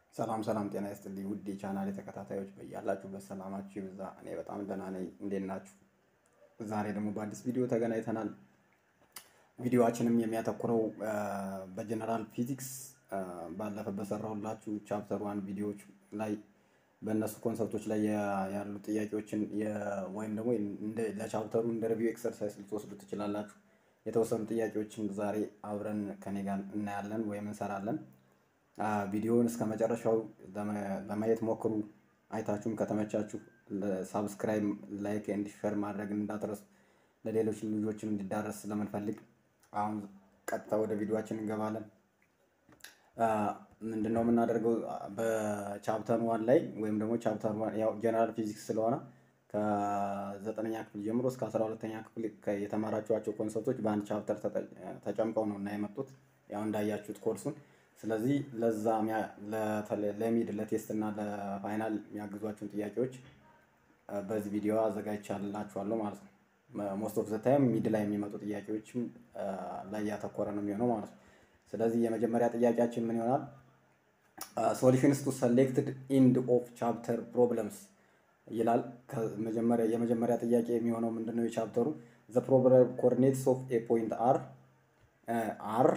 ሰላም ሰላም፣ ጤና ይስጥልኝ ውድ የቻናሌ ተከታታዮች በያላችሁበት ሰላማችሁ ይብዛ። እኔ በጣም ደህና ነኝ። እንዴት ናችሁ? ዛሬ ደግሞ በአዲስ ቪዲዮ ተገናኝተናል። ቪዲዮአችንም የሚያተኩረው በጀነራል ፊዚክስ ባለፈ በሰራሁላችሁ ቻፕተር ዋን ቪዲዮዎች ላይ በእነሱ ኮንሰፕቶች ላይ ያሉ ጥያቄዎችን ወይም ደግሞ ለቻፕተሩ እንደ ሪቪው ኤክሰርሳይዝ ልትወስዱ ትችላላችሁ። የተወሰኑ ጥያቄዎችን ዛሬ አብረን ከኔ ጋር እናያለን ወይም እንሰራለን። ቪዲዮውን እስከ መጨረሻው ለማየት ሞክሩ። አይታችሁም ከተመቻችሁ ሳብስክራይብ፣ ላይክ ኤንድ ሼር ማድረግ እንዳትረሱ። ለሌሎች ልጆችም እንዲዳረስ ስለምንፈልግ አሁን ቀጥታ ወደ ቪዲዮችን እንገባለን። ምንድነው የምናደርገው? በቻፕተር ዋን ላይ ወይም ደግሞ ቻፕተር ዋን ያው ጀነራል ፊዚክስ ስለሆነ ከዘጠነኛ ክፍል ጀምሮ እስከ አስራ ሁለተኛ ክፍል የተማራችኋቸው ኮንሰፕቶች በአንድ ቻፕተር ተጨምቀው ነው እና የመጡት ያው እንዳያችሁት ኮርሱን ስለዚህ ለዛ ለሚድ ለቴስት እና ለፋይናል የሚያግዟቸውን ጥያቄዎች በዚህ ቪዲዮ አዘጋጅቻላችኋለሁ ማለት ነው። ሞስት ኦፍ ዘ ታይም ሚድ ላይ የሚመጡ ጥያቄዎችም ላይ ያተኮረ ነው የሚሆነው ማለት ነው። ስለዚህ የመጀመሪያ ጥያቄያችን ምን ይሆናል? ሶሉሽንስ ቱ ሰሌክትድ ኢንድ ኦፍ ቻፕተር ፕሮብለምስ ይላል። የመጀመሪያ ጥያቄ የሚሆነው ምንድነው? የቻፕተሩ ዘ ፕሮብለም ኮኦርዲኔትስ ኦፍ ኤ ፖይንት አር አር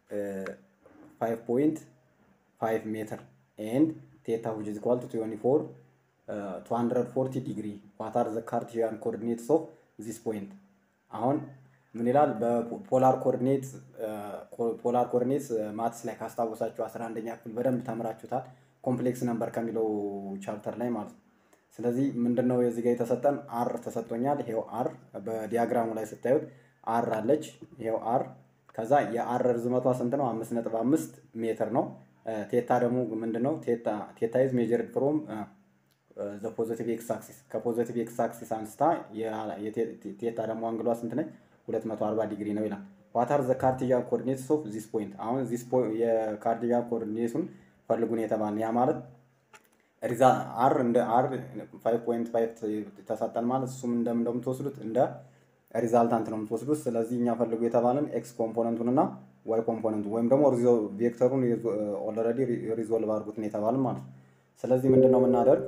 5.5 ሜትር ኤንድ ቴታ ዊች ኢዝ ኢኳል ቱ 24 240 ዲግሪ ዋት አር ዘ ካርቲዚያን ኮኦርዲኔትስ ኦፍ ዚስ ፖይንት። አሁን ምን ይላል? በፖላር ኮኦርዲኔት ፖላር ኮኦርዲኔትስ ማትስ ላይ ካስታወሳችሁ 11ኛ ክፍል በደንብ ተምራችሁታል። ኮምፕሌክስ ነምበር ከሚለው ቻፕተር ላይ ማለት ነው። ስለዚህ ምንድነው የዚህ ጋር የተሰጠን አር ተሰጥቶኛል። ይሄው አር በዲያግራሙ ላይ ስታዩት አር አለች። ይሄው አር ከዛ የአር ርዝመቷ ስንት ነው? አምስት ነጥብ አምስት ሜትር ነው። ቴታ ደግሞ ምንድን ነው? ቴታ ኢዝ ሜጀርድ ፍሮም ዘ ፖዘቲቭ ኤክስ አክሲስ ከፖዘቲቭ ኤክስ አክሲስ አንስታ ቴታ ደግሞ አንግሏ ስንት ነች? 240 ዲግሪ ነው ይላል። ዋት አር ዘ ካርቲዚያን ኮኦርዲኔትስ ኦፍ ዚስ ፖይንት። አሁን ዚስ የካርቲዚያን ኮኦርዲኔቱን ፈልጉን የተባልን ያ ማለት ሪዛ አር እንደ አር 5.5 ተሰጠን ማለት እሱም እንደምትወስዱት እንደ ሪዛልታንት ነው የምትወስዱት። ስለዚህ እኛ ፈልጉ የተባለን ኤክስ ኮምፖነንቱን እና ዋይ ኮምፖነንቱን ወይም ደግሞ ቬክተሩን ኦልሬዲ ሪዞልቭ አድርጉት ነው የተባለን ማለት ነው። ስለዚህ ምንድነው የምናደርግ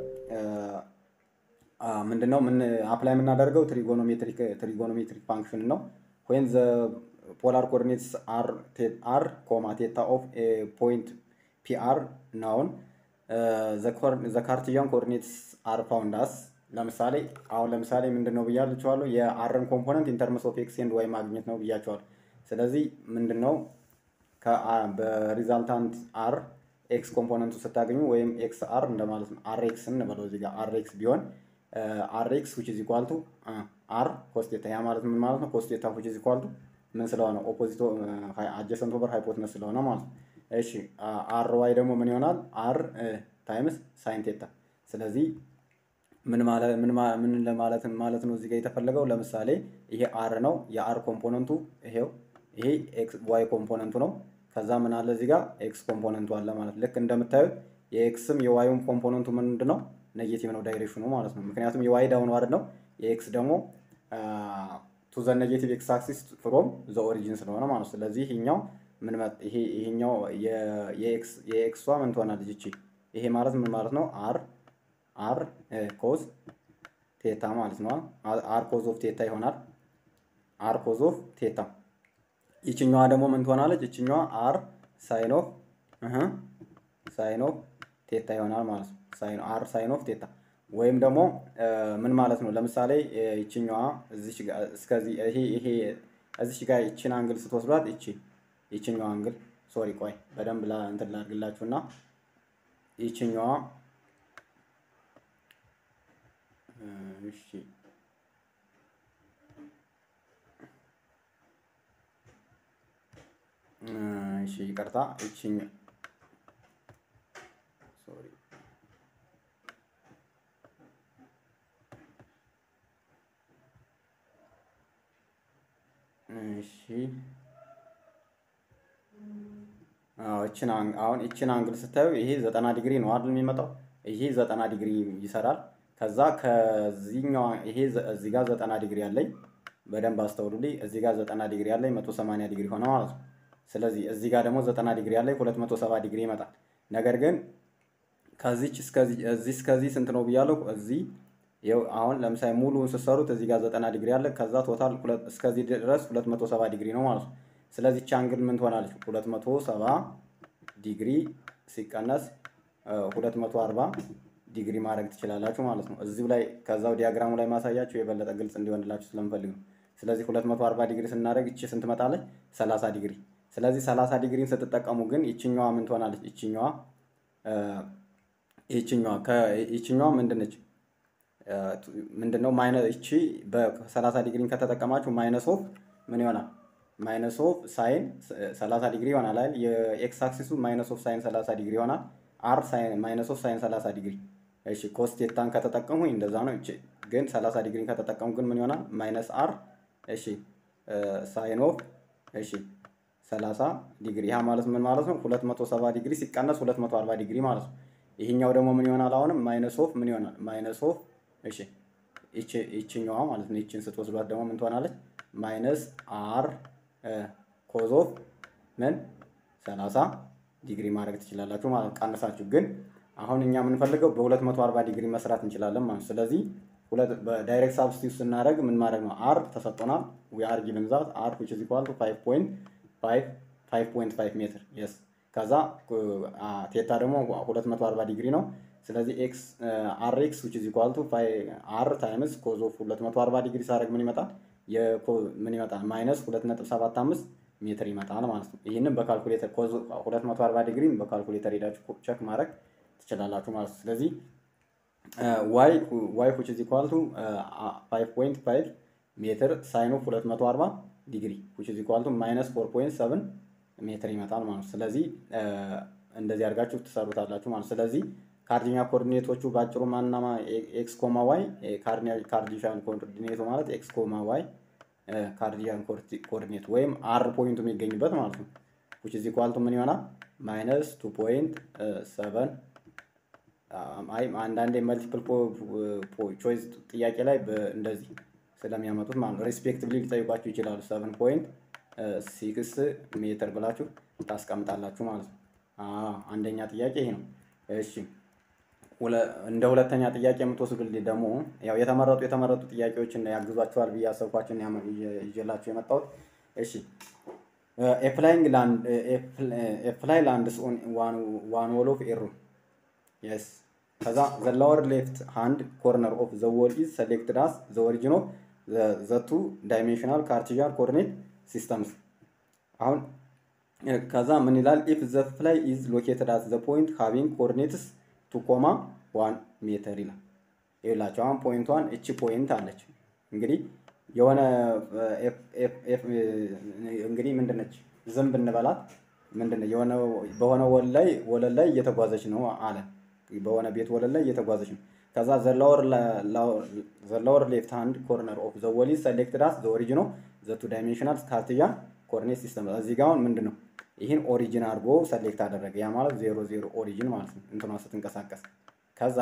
ምንድነው ምን አፕላይ የምናደርገው ትሪጎኖሜትሪክ ትሪጎኖሜትሪክ ፋንክሽን ነው ወይም ዘ ፖላር ኮኦርዲኔትስ አር አር ኮማ ቴታ ኦፍ ፖይንት ፒአር ናውን ዘ ካርቲዚያን ኮኦርዲኔትስ አር ፋውንድ አስ ለምሳሌ አሁን ለምሳሌ ምንድን ነው ብያችኋለሁ የአርን ኮምፖነንት ኢንተርምስ ኦፍ ኤክስ ኤንድ ዋይ ማግኘት ነው ብያችኋለሁ። ስለዚህ ምንድን ነው በሪዛልታንት አር ኤክስ ኮምፖነንቱ ስታገኙ ወይም ኤክስ አር እንደማለት ነው። አር ኤክስ እንበለው እዚህ ጋር አር ኤክስ ቢሆን አር ኤክስ ዊች ኢዝ ኢኳል ቱ አር ኮስቴታ ያ ማለት ምን ማለት ነው? ኮስቴታ ዊች ኢዝ ኢኳል ቱ ምን ስለሆነ ኦፖዚት አጀሰንት ኦቨር ሃይፖትነስ ስለሆነ ማለት ነው። እሺ አር ዋይ ደግሞ ምን ይሆናል? አር ታይምስ ሳይን ቴታ ስለዚህ ምን ማለት ምን ምን ለማለት ማለት ነው እዚህ ጋር የተፈለገው ለምሳሌ ይሄ አር ነው የአር ኮምፖነንቱ ይሄው ይሄ ኤክስ ዋይ ኮምፖነንቱ ነው ከዛ ምን አለ እዚህ ጋር ኤክስ ኮምፖነንቱ አለ ማለት ልክ እንደምታዩት የኤክስም የዋይም ኮምፖነንቱ ምንድን ነው ኔጌቲቭ ነው ዳይሬክሽኑ ማለት ነው ምክንያቱም የዋይ ዳውን ዋርድ ነው የኤክስ ደግሞ ቱ ዘ ኔጌቲቭ ኤክስ አክሲስ ፍሮም ዘ ኦሪጂን ስለሆነ ማለት ነው ስለዚህ ይሄኛው ምን ይሄ ይሄኛው የኤክስ የኤክሷ ምን ትሆናለች እቺ ይሄ ማለት ምን ማለት ነው አር አር ኮዝ ቴታ ማለት ነው። አር ኮዝ ኦፍ ቴታ ይሆናል። አር ኮዝ ኦፍ ቴታ። ይችኛዋ ደግሞ ምን ትሆናለች? ይችኛዋ አር ሳይን ኦፍ ሳይን ኦፍ ቴታ ይሆናል ማለት ነው። ሳይን አር ሳይን ኦፍ ቴታ ወይም ደግሞ ምን ማለት ነው? ለምሳሌ ይችኛዋ እዚች ጋር እስከዚህ ይሄ ይሄ እዚች ጋር ይችን አንግል ስትወስዷት ይቺ ይችኛዋ አንግል ሶሪ፣ ቆይ በደንብ ላ እንትን ላድርግላችሁና ይችኛዋ እሺ እሺ ይቅርታ፣ እቺኝ ሶሪ እሺ አዎ እቺን አሁን እቺን አንግል ስታዩ ይሄ ዘጠና ዲግሪ ነው አይደል የሚመጣው? ይሄ ዘጠና ዲግሪ ይሰራል። ከዛ ከዚህኛው ይሄ እዚህ ጋር ዘጠና ዲግሪ አለኝ። በደንብ አስተውሉልኝ። እዚህ ጋር ዘጠና ዲግሪ አለኝ፣ መቶ ሰማንያ ዲግሪ ሆነ ማለት ነው። ስለዚህ እዚህ ጋር ደግሞ ዘጠና ዲግሪ አለኝ፣ ሁለት መቶ ሰባ ዲግሪ ይመጣል። ነገር ግን ከዚች እስከዚህ እዚህ እስከዚህ ስንት ነው ብያለሁ? እዚህ ይኸው አሁን ለምሳሌ ሙሉውን ስትሰሩት እዚህ ጋር ዘጠና ዲግሪ አለ። ከዛ ቶታል እስከዚህ ድረስ ሁለት መቶ ሰባ ዲግሪ ነው ማለት ነው። ስለዚህ ቻ አንግል ምን ትሆናለች? ሁለት መቶ ሰባ ዲግሪ ሲቀነስ ሁለት መቶ አርባ ዲግሪ ማድረግ ትችላላችሁ ማለት ነው። እዚሁ ላይ ከዛው ዲያግራሙ ላይ ማሳያችሁ የበለጠ ግልጽ እንዲሆንላችሁ ስለምፈልግ ነው። ስለዚህ 240 ዲግሪ ስናደርግ እቺ ስንት መጣለች? 30 ዲግሪ። ስለዚህ 30 ዲግሪን ስትጠቀሙ ግን ይችኛዋ ምን ትሆናለች? ይችኛዋ ይችኛዋ ይችኛዋ ምንድነች? ምንድነው ማይነስ እቺ በ30 ዲግሪን ከተጠቀማችሁ ማይነስ ኦፍ ምን ይሆናል? ማይነስ ኦፍ ሳይን 30 ዲግሪ ይሆናል አይደል? የኤክስ አክሲሱ ማይነስ ኦፍ ሳይን 30 ዲግሪ ይሆናል። አር ሳይን ማይነስ ኦፍ ሳይን 30 ዲግሪ። እሺ ኮስቴታን ከተጠቀሙ እንደዛ ነው። እቺ ግን 30 ዲግሪን ከተጠቀሙ ግን ምን ይሆናል? ማይነስ አር እሺ ሳይን ኦፍ እሺ 30 ዲግሪ። ያ ማለት ምን ማለት ነው? 270 ዲግሪ ሲቀነስ 240 ዲግሪ ማለት ነው። ይሄኛው ደግሞ ምን ይሆናል? አሁንም ማይነስ ኦፍ ምን ይሆናል? ማይነስ ኦፍ እሺ እቺ እቺኛዋ ማለት ነው። እቺን ስትወስዷት ደግሞ ምን ትሆናለች? ማይነስ አር ኮዝ ኦፍ ምን 30 ዲግሪ ማድረግ ትችላላችሁ ማለት ቀንሳችሁ። ግን አሁን እኛ የምንፈልገው በ240 ዲግሪ መስራት እንችላለን ማለት ስለዚህ በዳይሬክት ሳብስቲቱት ስናደርግ ምን ማድረግ ነው? አር ተሰጥቶናል። ዊ አር ጊቨን ዛት አር ዊች ኢዝ ኢኳል ቱ 5.5 ሜትር የስ ከዛ ቴታ ደግሞ 240 ዲግሪ ነው። ስለዚህ ኤክስ አር ኤክስ ዊች ኢዝ ኢኳል ቱ አር ታይምስ ኮዝ ኦፍ 240 ዲግሪ ሳደርግ ምን ይመጣል? ምን ይመጣል? ማይነስ 2.75 ሜትር ይመጣል ማለት ነው። ይህንን በካልኩሌተር ኮዝ 240 ዲግሪ በካልኩሌተር ሄዳችሁ ቸክ ማድረግ ትችላላችሁ ማለት ነው። ስለዚህ ዋይ ዋይ ዊች ኢዝ ኢኳል ቱ 5.5 ሜትር ሳይን ኦፍ 240 ዲግሪ ዊች ኢዝ ኢኳል ቱ ማይነስ 4.7 ሜትር ይመጣል ማለት ነው። ስለዚህ እንደዚህ አድርጋችሁ ትሰሩታላችሁ ማለት ነው። ስለዚህ ካርዲኛ ኮኦርዲኔቶቹ ባጭሩ ማናማ ኤክስ ኮማ ዋይ ካርዲሻን ኮኦርዲኔቱ ማለት ኤክስ ኮማ ዋይ ካርዲያን ኮኦርዲኔት ወይም አር ፖይንቱ የሚገኝበት ማለት ነው። ዊች ኢዝ ኢኳል ቱ ምን ይሆናል? ማይነስ 2.7 አይ አንዳንዴ መልቲፕል ቾይስ ጥያቄ ላይ እንደዚህ ስለሚያመጡት ማለት ነው። ሬስፔክቲቭሊ ሊጠይቋችሁ ይችላሉ። ሰቨን ፖይንት ሲክስ ሜትር ብላችሁ ታስቀምጣላችሁ ማለት ነው። አንደኛ ጥያቄ ይሄ ነው። እሺ እንደ ሁለተኛ ጥያቄ የምትወስዱልኝ ደግሞ ያው የተመረጡ የተመረጡ ጥያቄዎችን ያግዟቸዋል ብዬ አሰብኳቸውን ይዤላችሁ የመጣሁት። እሺ ኤፕላይንግ ላንድ ኤፕላይ ላንድስ ኦን ዋን ዎል ኦፍ ኤሩ የስ ከዛ ዘ ሎወር ሌፍት ሃንድ ኮርነር ኦፍ ዘ ዎል ኢዝ ሰሌክትድ አስ ዘ ኦሪጂን ኦፍ ዘ ቱ ዳይሜንሽናል ካርቲዣን ኮኦርዲኔት ሲስተምስ። አሁን ከዛ ምን ይላል? ኢፍ ዘ ፍላይ ኢዝ ሎኬትድ አት ዘ ፖይንት ሃቪንግ ኮኦርዲኔትስ ቱ ኮማ ዋን ሜትር ይላል። ይላቸው አሁን ፖይንቷን እቺ ፖይንት አለች። እንግዲህ የሆነ እንግዲህ ምንድነች ዝም ብንበላት ምንድነው የሆነ በሆነ ወለል ላይ ወለል ላይ እየተጓዘች ነው አለ በሆነ ቤት ወለል ላይ እየተጓዘች ነው። ከዛ ዘላወር ሌፍት ሃንድ ኮርነር ኦፍ ዘ ወል ኢዝ ሰሌክትድ አስ ዘ ኦሪጂን ኦፍ ዘ ቱ ዳይሜንሽናል ካርቲዣን ኮኦርዲኔት ሲስተም። እዚህ ጋር አሁን ምንድን ነው ይህን ኦሪጂን አድርጎ ሰሌክት አደረገ። ያ ማለት ዜሮ ዜሮ ኦሪጂን ማለት ነው እንትኗ ስትንቀሳቀስ። ከዛ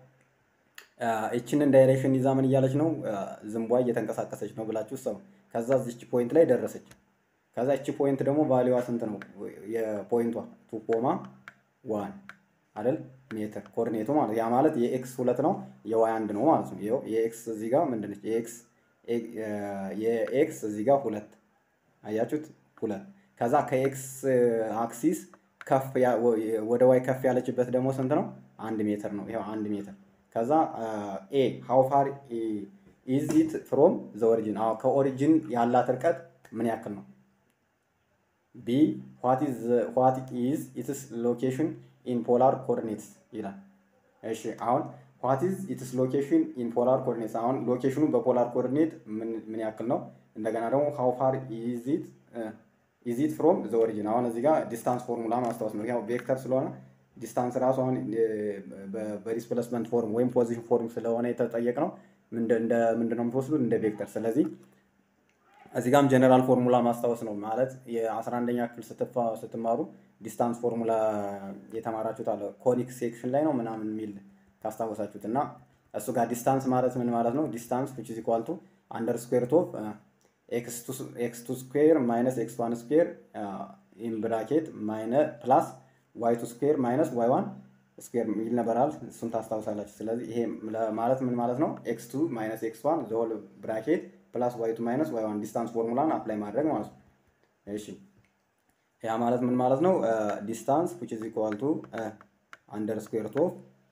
ይችንን ዳይሬክሽን ይዛ ምን እያለች ነው ዝንቧ እየተንቀሳቀሰች ነው ብላችሁ ሰው ከዛ እዚች ፖይንት ላይ ደረሰች። ከዛ እቺ ፖይንት ደግሞ ቫሊዋ ስንት ነው? የፖይንቷ ቱ ኮማ ዋን አይደል ሜትር ኮኦርዲኔቱ ማለት ያ ማለት የኤክስ ሁለት ነው የዋይ አንድ ነው ማለት ነው። ይኸው የኤክስ እዚህ ጋር ምንድነች የኤክስ የኤክስ እዚህ ጋር ሁለት አያችሁት ሁለት ከዛ ከኤክስ አክሲስ ከፍ ወደ ዋይ ከፍ ያለችበት ደግሞ ስንት ነው? አንድ ሜትር ነው። ይኸው አንድ ሜትር ከዛ ኤ ሃው ፋር ኢዝ ኢት ፍሮም ዘ ኦሪጂን ከኦሪጂን ያላት ርቀት ምን ያክል ነው? ቢ ዋት ኢዝ ኢትስ ሎኬሽን ኢን ፖላር ኮኦርዲኔትስ ይላል። እሺ አሁን ዋት ኢዝ ኢትስ ሎኬሽን ኢን ፖላር ኮኦርዲኔትስ አሁን ሎኬሽኑ በፖላር ኮኦርዲኔት ምን ያክል ነው? እንደገና ደግሞ ሃው ፋር ኢዝ ኢት ኢዝ ኢት ፍሮም ዘ ኦሪጂን አሁን እዚህ ጋር ዲስታንስ ፎርሙላ ማስታወስ ነው። ያው ቬክተር ስለሆነ ዲስታንስ ራሱ አሁን በዲስፕሌስመንት ፎርም ወይም ፖዚሽን ፎርም ስለሆነ የተጠየቅ ነው እንደ ምንድን ነው የምትወስዱት እንደ ቬክተር። ስለዚህ እዚህ ጋም ጀነራል ፎርሙላ ማስታወስ ነው ማለት የ11ኛ ክፍል ስትማሩ ዲስታንስ ፎርሙላ የተማራችሁት አለ ኮኒክ ሴክሽን ላይ ነው ምናምን የሚል ካስታወሳችሁት እና እሱ ጋር ዲስታንስ ማለት ምን ማለት ነው? ዲስታንስ ዊች ኢዝ ኢኳል ቱ አንደር ስኩዌር ኦፍ ኤክስ ቱ ስኩዌር ማይነስ ኤክስ ዋን ስኩዌር ኢን ብራኬት ማይነ ፕላስ ዋይ ቱ ስኩዌር ማይነስ ዋይ ዋን ስኩዌር የሚል ነበራል። እሱን ታስታውሳላችሁ። ስለዚህ ይሄ ማለት ምን ማለት ነው? ኤክስ ቱ ማይነስ ኤክስ ዋን ዘሆል ብራኬት ፕላስ ዋይ ቱ ማይነስ ዋይ ዋን ዲስታንስ ፎርሙላን አፕላይ ማድረግ ማለት ነው። እሺ ያ ማለት ምን ማለት ነው? ዲስታንስ ዊች ኢዝ ኢኳል ቱ አንደር ስኩዌር ኦፍ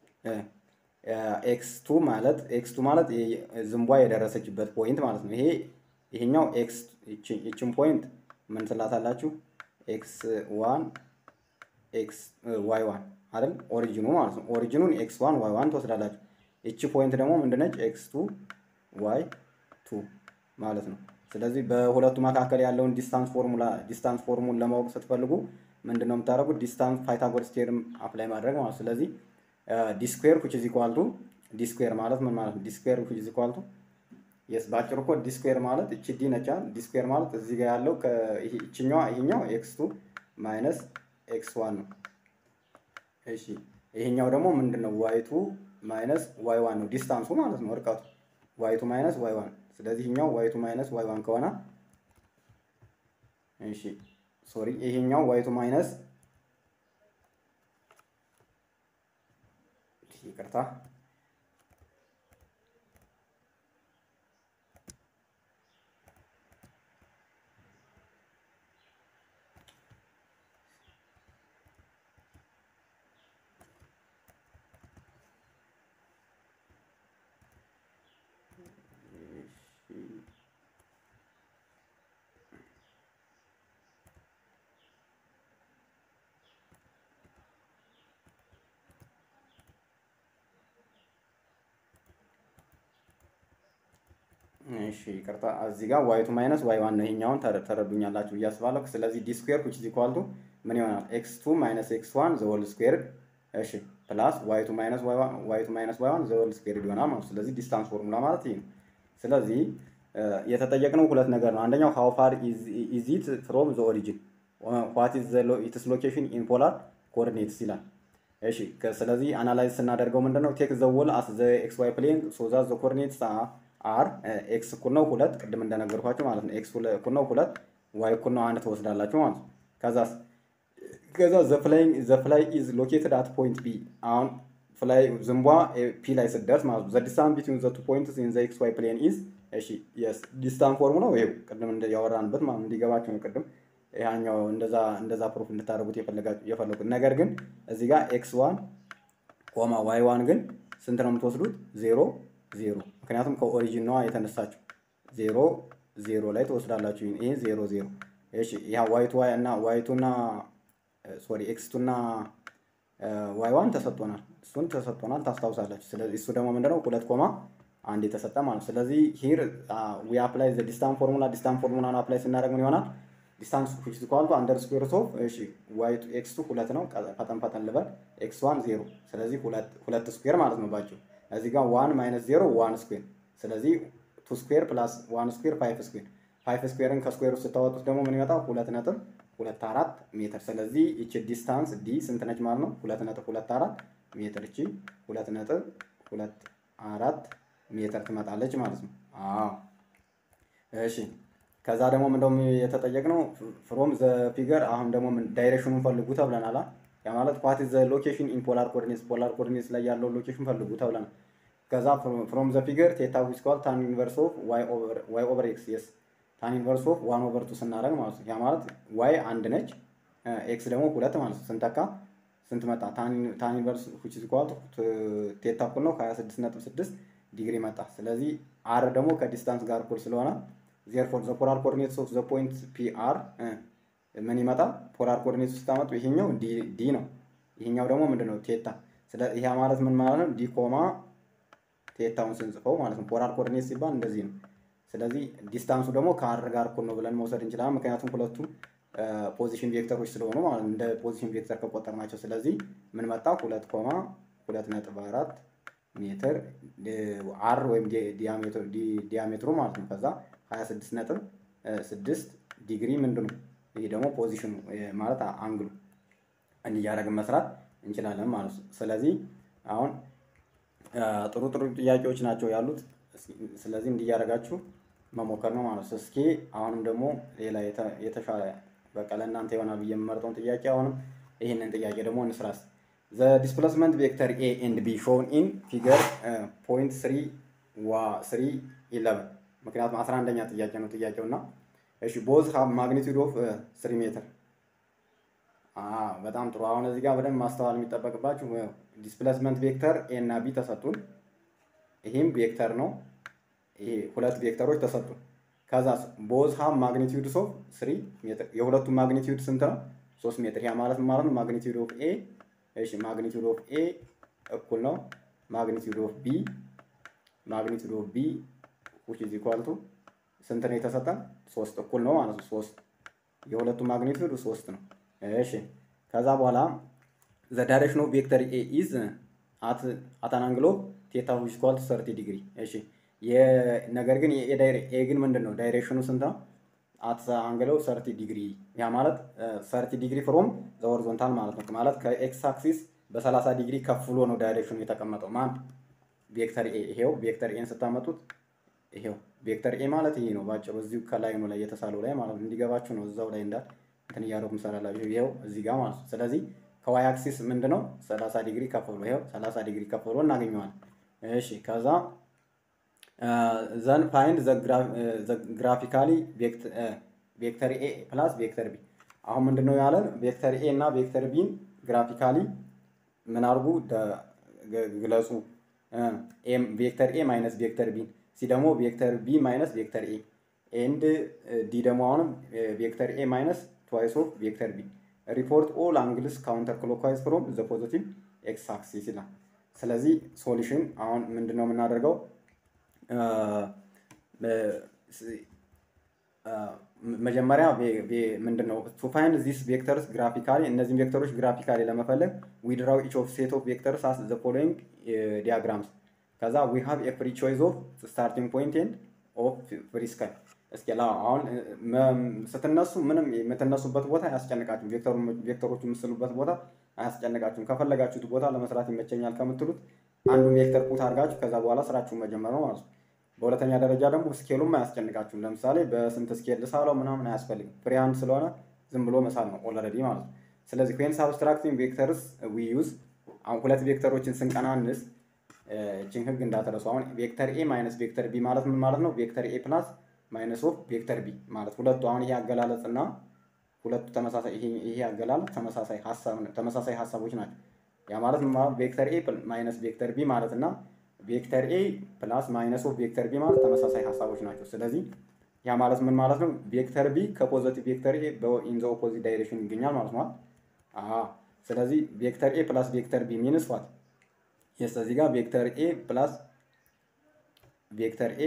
ኤክስ ቱ ማለት ኤክስ ቱ ማለት ዝንቧ የደረሰችበት ፖይንት ማለት ነው። ይሄ ይሄኛው ኤክስ ይችን ፖይንት ምን ትላታላችሁ? ኤክስ ዋን ኤክስ ዋይ ዋን አይደል? ኦሪጂኑ ማለት ነው። ኦሪጂኑን ኤክስ ዋን ዋይ ዋን ትወስዳላችሁ። ይቺ ፖይንት ደግሞ ምንድነች? ኤክስ ቱ ዋይ ቱ ማለት ነው። ስለዚህ በሁለቱ መካከል ያለውን ዲስታንስ ፎርሙላ ዲስታንስ ፎርሙን ለማወቅ ስትፈልጉ ምንድነው የምታደርጉት? ዲስታንስ ፓይታጎረስ ቴርም አፕላይ ማድረግ ማለት ስለዚህ ዲስኩዌር ኩች ኢዝ ኢኳል ቱ ዲስኩዌር ማለት ምን ማለት ነው? ዲስኩዌር ኩች ኢዝ ኢኳል ቱ የስ ባጭሩ እኮ ዲስኩዌር ማለት እቺ ዲ ነች። ዲስኩዌር ማለት እዚህ ጋር ያለው ከይችኛዋ ይሄኛው ኤክስ ቱ ማይነስ ኤክስ ዋን ነው። እሺ ይሄኛው ደግሞ ምንድነው? ዋይ ቱ ማይነስ ዋይ ዋን ነው ዲስታንሱ ማለት ነው እርቀቱ ዋይ ቱ ማይነስ ዋይ ዋን ስለዚህ ይሄኛው ዋይ ቱ ማይነስ ዋይ ዋን ከሆነ እሺ ሶሪ ይሄኛው ዋይ ቱ ማይነስ ይቅርታ እሺ ይቅርታ እዚህ ጋር ዋይቱ ማይነስ ዋይ ዋን ነው። ይሄኛውን ተረዱኛላችሁ ብዬ አስባለሁ። ስለዚህ ዲ ስኩዌር ዊች ኢዝ ኢኳል ቱ ምን ይሆናል? ኤክስ ቱ ማይነስ ኤክስ ዋን ዘ ሆል ስኩዌር እሺ ፕላስ ዋይቱ ማይነስ ዋይቱ ማይነስ ዋይ ዋን ዘ ሆል ስኩዌር ይሆናል ማለት ስለዚህ ዲስታንስ ፎርሙላ ማለት ይሄ ነው። ስለዚህ የተጠየቅነው ሁለት ነገር ነው። አንደኛው ሃው ፋር ኢዝ ኢት ፍሮም ዘ ኦሪጂን ዋት ኢዝ ኢትስ ሎኬሽን ኢን ፖላር ኮኦርዲኔትስ ይላል። እሺ ስለዚህ አናላይዝ ስናደርገው ምንድነው ቴክ ዘ ወል አስ ዘ ኤክስ ዋይ ፕሌን ሶ ዛት ዘ ኮኦርዲኔትስ አር ኤክስ እኩል ነው ሁለት ቅድም እንደነገርኳችሁ ማለት ነው። ኤክስ እኩል ነው ሁለት ዋይ እኩል ነው አንድ ትወስዳላችሁ ማለት ነው። ከዛስ ከዛ ዘ ፍላይ ዘ ፍላይ ኢዝ ሎኬትድ አት ፖይንት ቢ አሁን ፍላይ ዝንቧ ፒ ላይ ስትደርስ ማለት ነው። ዘ ዲስታንስ ቢትዊን ዘ ቱ ፖይንትስ ኢን ዘ ኤክስ ዋይ ፕሌን ኢዝ እሺ የስ ዲስታንስ ፎርሙ ነው ይሄው ቅድም ያወራንበት ማለት እንዲገባችሁ ነው። ቅድም ያኛው እንደዛ እንደዛ ፕሩፍ እንድታደርጉት የፈለጉት ነገር ግን እዚህ ጋር ኤክስ ዋን ኮማ ዋይ ዋን ግን ስንት ነው የምትወስዱት? ዜሮ ዜሮ ምክንያቱም ከኦሪጂን ነዋ የተነሳችው ዜሮ ዜሮ ላይ ትወስዳላችሁ። ይሄ ዜሮ ዜሮ እሺ ያ ዋይቱ ዋይ እና ዋይቱ እና ሶሪ ኤክስቱ እና ዋይ ዋን ተሰጥቶናል። እሱን ተሰጥቶናል ታስታውሳላችሁ። ስለዚህ እሱ ደግሞ ምንድነው ሁለት ኮማ አንድ የተሰጠ ማለት ስለዚህ ሂር ዊ አፕላይ ዘ ዲስታንስ ፎርሙላ ዲስታንስ ፎርሙላን አፕላይ ስናደርግ ምን ይሆናል? ዲስታንስ ዊች ኢዝ ኢኳል ቱ አንደር ስኩዌር ኦፍ እሺ ዋይ ቱ ኤክስ ቱ ሁለት ነው። ፈጠን ፈጠን ልበል ኤክስ ዋን ዜሮ ስለዚህ ሁለት ሁለት ስኩዌር ማለት ነው ባጭሩ እዚህ ጋር ዋን ማይነስ ዜሮ ዋን ስኩዌር ስለዚህ ቱ ስኩዌር ፕላስ ዋን ስኩዌር ፋይቭ ስኩዌር ፋይቭ ስኩዌርን ከስኩዌር ውስጥ ስታወጡት ደግሞ ምን ይመጣል? ሁለት ነጥብ ሁለት አራት ሜትር። ስለዚህ ይቺ ዲስታንስ ዲ ስንት ነች ማለት ነው? ሁለት ነጥብ ሁለት አራት ሜትር። እቺ ሁለት ነጥብ ሁለት አራት ሜትር ትመጣለች ማለት ነው። አዎ እሺ። ከዛ ደግሞ ምንደውም የተጠየቅነው ፍሮም ዘ ፊገር አሁን ደግሞ ዳይሬክሽኑን ፈልጉ ተብለናል። ያ ማለት ዋት ኢዝ ዘ ሎኬሽን ኢን ፖላር ኮኦርዲኔትስ ፖላር ኮኦርዲኔትስ ላይ ያለው ሎኬሽን ፈልጉ ተብለናል። ከዛ ፍሮም ዘ ፊገር ቴታ ዊዝ ኢኳል ታን ኢንቨርስ ኦፍ ዋይ ኦቨር ኤክስ የስ ታን ኢንቨርስ ኦፍ ዋን ኦቨር ቱ ስናደርግ ማለት ነው። ያ ማለት ዋይ አንድ ነች፣ ኤክስ ደግሞ ሁለት ማለት ነው። ስንተካ ስንት መጣ? ታን ኢንቨርስ ዊች ኢዝ ኢኳል ቴታ እኩል ነው ከ26 ነጥብ 6 ዲግሪ መጣ። ስለዚህ አር ደግሞ ከዲስታንስ ጋር እኩል ስለሆነ ዜርፎር ዘ ፖላር ኮኦርዲኔትስ ኦፍ ዘ ፖይንት ፒ አር ምን ይመጣል? ፖላር ኮኦርዲኔትስ ስታመጡ ይሄኛው ዲ ነው፣ ይሄኛው ደግሞ ምንድን ነው? ቴታ። ይሄ ማለት ምን ማለት ነው? ዲ ኮማ ቴታውን ስንጽፈው ማለት ነው። ፖላር ኮኦርዲኔት ሲባል እንደዚህ ነው። ስለዚህ ዲስታንሱ ደግሞ ከአር ጋር እኩል ነው ብለን መውሰድ እንችላለን። ምክንያቱም ሁለቱም ፖዚሽን ቬክተሮች ስለሆኑ ማለት እንደ ፖዚሽን ቬክተር ከቆጠር ናቸው። ስለዚህ ምን መጣ? ሁለት ኮማ ሁለት ነጥብ አራት ሜትር አር ወይም ዲያሜትሩ ማለት ነው። ከዛ 26 ነጥብ ስድስት ዲግሪ ምንድን ነው? ይሄ ደግሞ ፖዚሽኑ ማለት አንግሉ እንዲያደርግን መስራት እንችላለን ማለት ነው። ስለዚህ አሁን ጥሩ ጥሩ ጥያቄዎች ናቸው ያሉት። ስለዚህ እንዲያደርጋችሁ መሞከር ነው ማለት ነው። እስኪ አሁንም ደግሞ ሌላ የተሻለ በቃ ለእናንተ ይሆናል ብዬ የምመርጠውን ጥያቄ አሁንም ይህንን ጥያቄ ደግሞ እንስራስ። ዘ ዲስፕሌስመንት ቬክተር ኤ ኤንድ ቢ ሾውን ኢን ፊገር ፖይንት ስሪ ዋ ስሪ ኢለቨን ምክንያቱም አስራ አንደኛ ጥያቄ ነው ጥያቄው እና እሺ ቦዝ ሃብ ማግኒቱድ ኦፍ ስሪ ሜትር በጣም ጥሩ አሁን እዚህ ጋር በደንብ ማስተዋል የሚጠበቅባችሁ ዲስፕሌስመንት ቬክተር ኤ እና ቢ ተሰጡን ይህም ቬክተር ነው ይሄ ሁለት ቬክተሮች ተሰጡን ከዛ ቦዝ ሃብ ማግኒቱድ ኦፍ ስሪ ሜትር የሁለቱም ማግኒቱድ ስንት ነው ሶስት ሜትር ያ ማለት ማለት ነው ማግኒቱድ ኦፍ ኤ እሺ ማግኒቱድ ኦፍ ኤ እኩል ነው ማግኒቱድ ኦፍ ቢ ማግኒቱድ ኦፍ ቢ ዊች ኢዝ ኢኳል ቱ ስንት ነው የተሰጠን? ሶስት እኩል ነው ማለት ነው። ሶስት የሁለቱ ማግኒቱድ ሶስት ነው። እሺ ከዛ በኋላ ዘ ዳይሬክሽን ኦፍ ቬክተር ኤ ኢዝ አት አት አን አንግል ኦፍ ቴታ ዊች ኢኳል ቱ 30 ዲግሪ። እሺ ነገር ግን የኤ ዳይሬክት ኤ ግን ምንድን ነው ዳይሬክሽኑ ስንት ነው? አት አንግል ኦፍ 30 ዲግሪ ያ ማለት 30 ዲግሪ ፍሮም ዘ ሆሪዞንታል ማለት ነው። ማለት ከኤክስ አክሲስ በ30 ዲግሪ ከፍ ብሎ ነው ዳይሬክሽኑ የተቀመጠው ማን ቬክተር ኤ ይሄው ቬክተር ኤን ስታመጡት ይሄው ቬክተር ኤ ማለት ይሄ ነው ባጭሩ እዚሁ ከላይ ነው ላይ የተሳለው ላይ ማለት ነው እንዲገባችሁ ነው እዛው ላይ እንዳል እንትን እያደረጉ ምሰራላችሁ ይሄው እዚህ ጋር ማለት ነው ስለዚህ ከዋይ አክሲስ ምንድነው 30 ዲግሪ ከፍ ብሎ ይሄው 30 ዲግሪ ከፍ ብሎ እናገኘዋለን እሺ ከዛ ዘን ፋይንድ ዘ ግራፊካሊ ቬክተር ኤ ፕላስ ቬክተር ቢ አሁን ምንድነው ያለን ቬክተር ኤ እና ቬክተር ቢን ግራፊካሊ ምን አድርጉ ግለጹ ቬክተር ኤ ማይነስ ቬክተር ቢን ሲ ደግሞ ቬክተር ቢ ማይነስ ቬክተር ኤ ኤንድ ዲ ደግሞ አሁንም ቬክተር ኤ ማይነስ ትዋይስ ኦፍ ቬክተር ቢ ሪፖርት ኦል አንግልስ ካውንተር ክሎክዋይዝ ፍሮም ዘ ፖዚቲቭ ኤክስ አክሲስ ይላል። ስለዚህ ሶሉሽን አሁን ምንድን ነው የምናደርገው? መጀመሪያ ምንድን ነው ቱ ፋይንድ ዚስ ቬክተርስ ግራፊካሊ እነዚህን ቬክተሮች ግራፊካሊ ለመፈለግ ዊድራው ኢች ኦፍ ሴት ኦፍ ቬክተርስ አስ ዘ ፎሎዊንግ ዲያግራምስ ከዛ ዊ ሃቭ ኤ ፍሪ ቾይስ ኦፍ ስታርቲንግ ፖይንት ኤንድ ኦፍ ፍሪ ስካይ እስኪ አሁን ስትነሱ ምንም የምትነሱበት ቦታ አያስጨንቃችሁም። ቬክተሮቹ የምስሉበት ቦታ አያስጨንቃችሁም። ከፈለጋችሁት ቦታ ለመስራት ይመቸኛል ከምትሉት አንዱን ቬክተር ፑት አድርጋችሁ ከዛ በኋላ ስራችሁን መጀመር ነው ማለት ነው። በሁለተኛ ደረጃ ደግሞ ስኬሉም አያስጨንቃችሁም። ለምሳሌ በስንት ስኬል ልሳለው ምናምን አያስፈልግም። ፍሪ ሃንድ ስለሆነ ዝም ብሎ መሳል ነው ኦልሬዲ ማለት ነው። ስለዚህ ዌን ሳብስትራክቲንግ ቬክተርስ ዊ ዩዝ ሁለት ቬክተሮችን ስንቀናንስ እችን ህግ እንዳትረሱ። አሁን ቬክተር ኤ ማይነስ ቬክተር ቢ ማለት ምን ማለት ነው? ቬክተር ኤ ፕላስ ማይነስ ኦፍ ቬክተር ቢ ማለት ሁለቱ አሁን ይሄ አገላለጽ እና ሁለቱ ተመሳሳይ ይሄ አገላለጽ ተመሳሳይ ሀሳብ ተመሳሳይ ሀሳቦች ናቸው። ያ ማለት ምን ማለት ቬክተር ኤ ማይነስ ቬክተር ቢ ማለት እና ቬክተር ኤ ፕላስ ማይነስ ኦፍ ቬክተር ቢ ማለት ተመሳሳይ ሀሳቦች ናቸው። ስለዚህ ያ ማለት ምን ማለት ነው? ቬክተር ቢ ከፖዘቲቭ ቬክተር ኤ ኢን ዘ ኦፖዚት ዳይሬክሽን ይገኛል ማለት ነው። ስለዚህ ቬክተር ኤ ፕላስ ቬክተር ቢ ሚንስ ዋት የስ እዚህ ጋር ቬክተር ኤ ፕላስ ቬክተር ኤ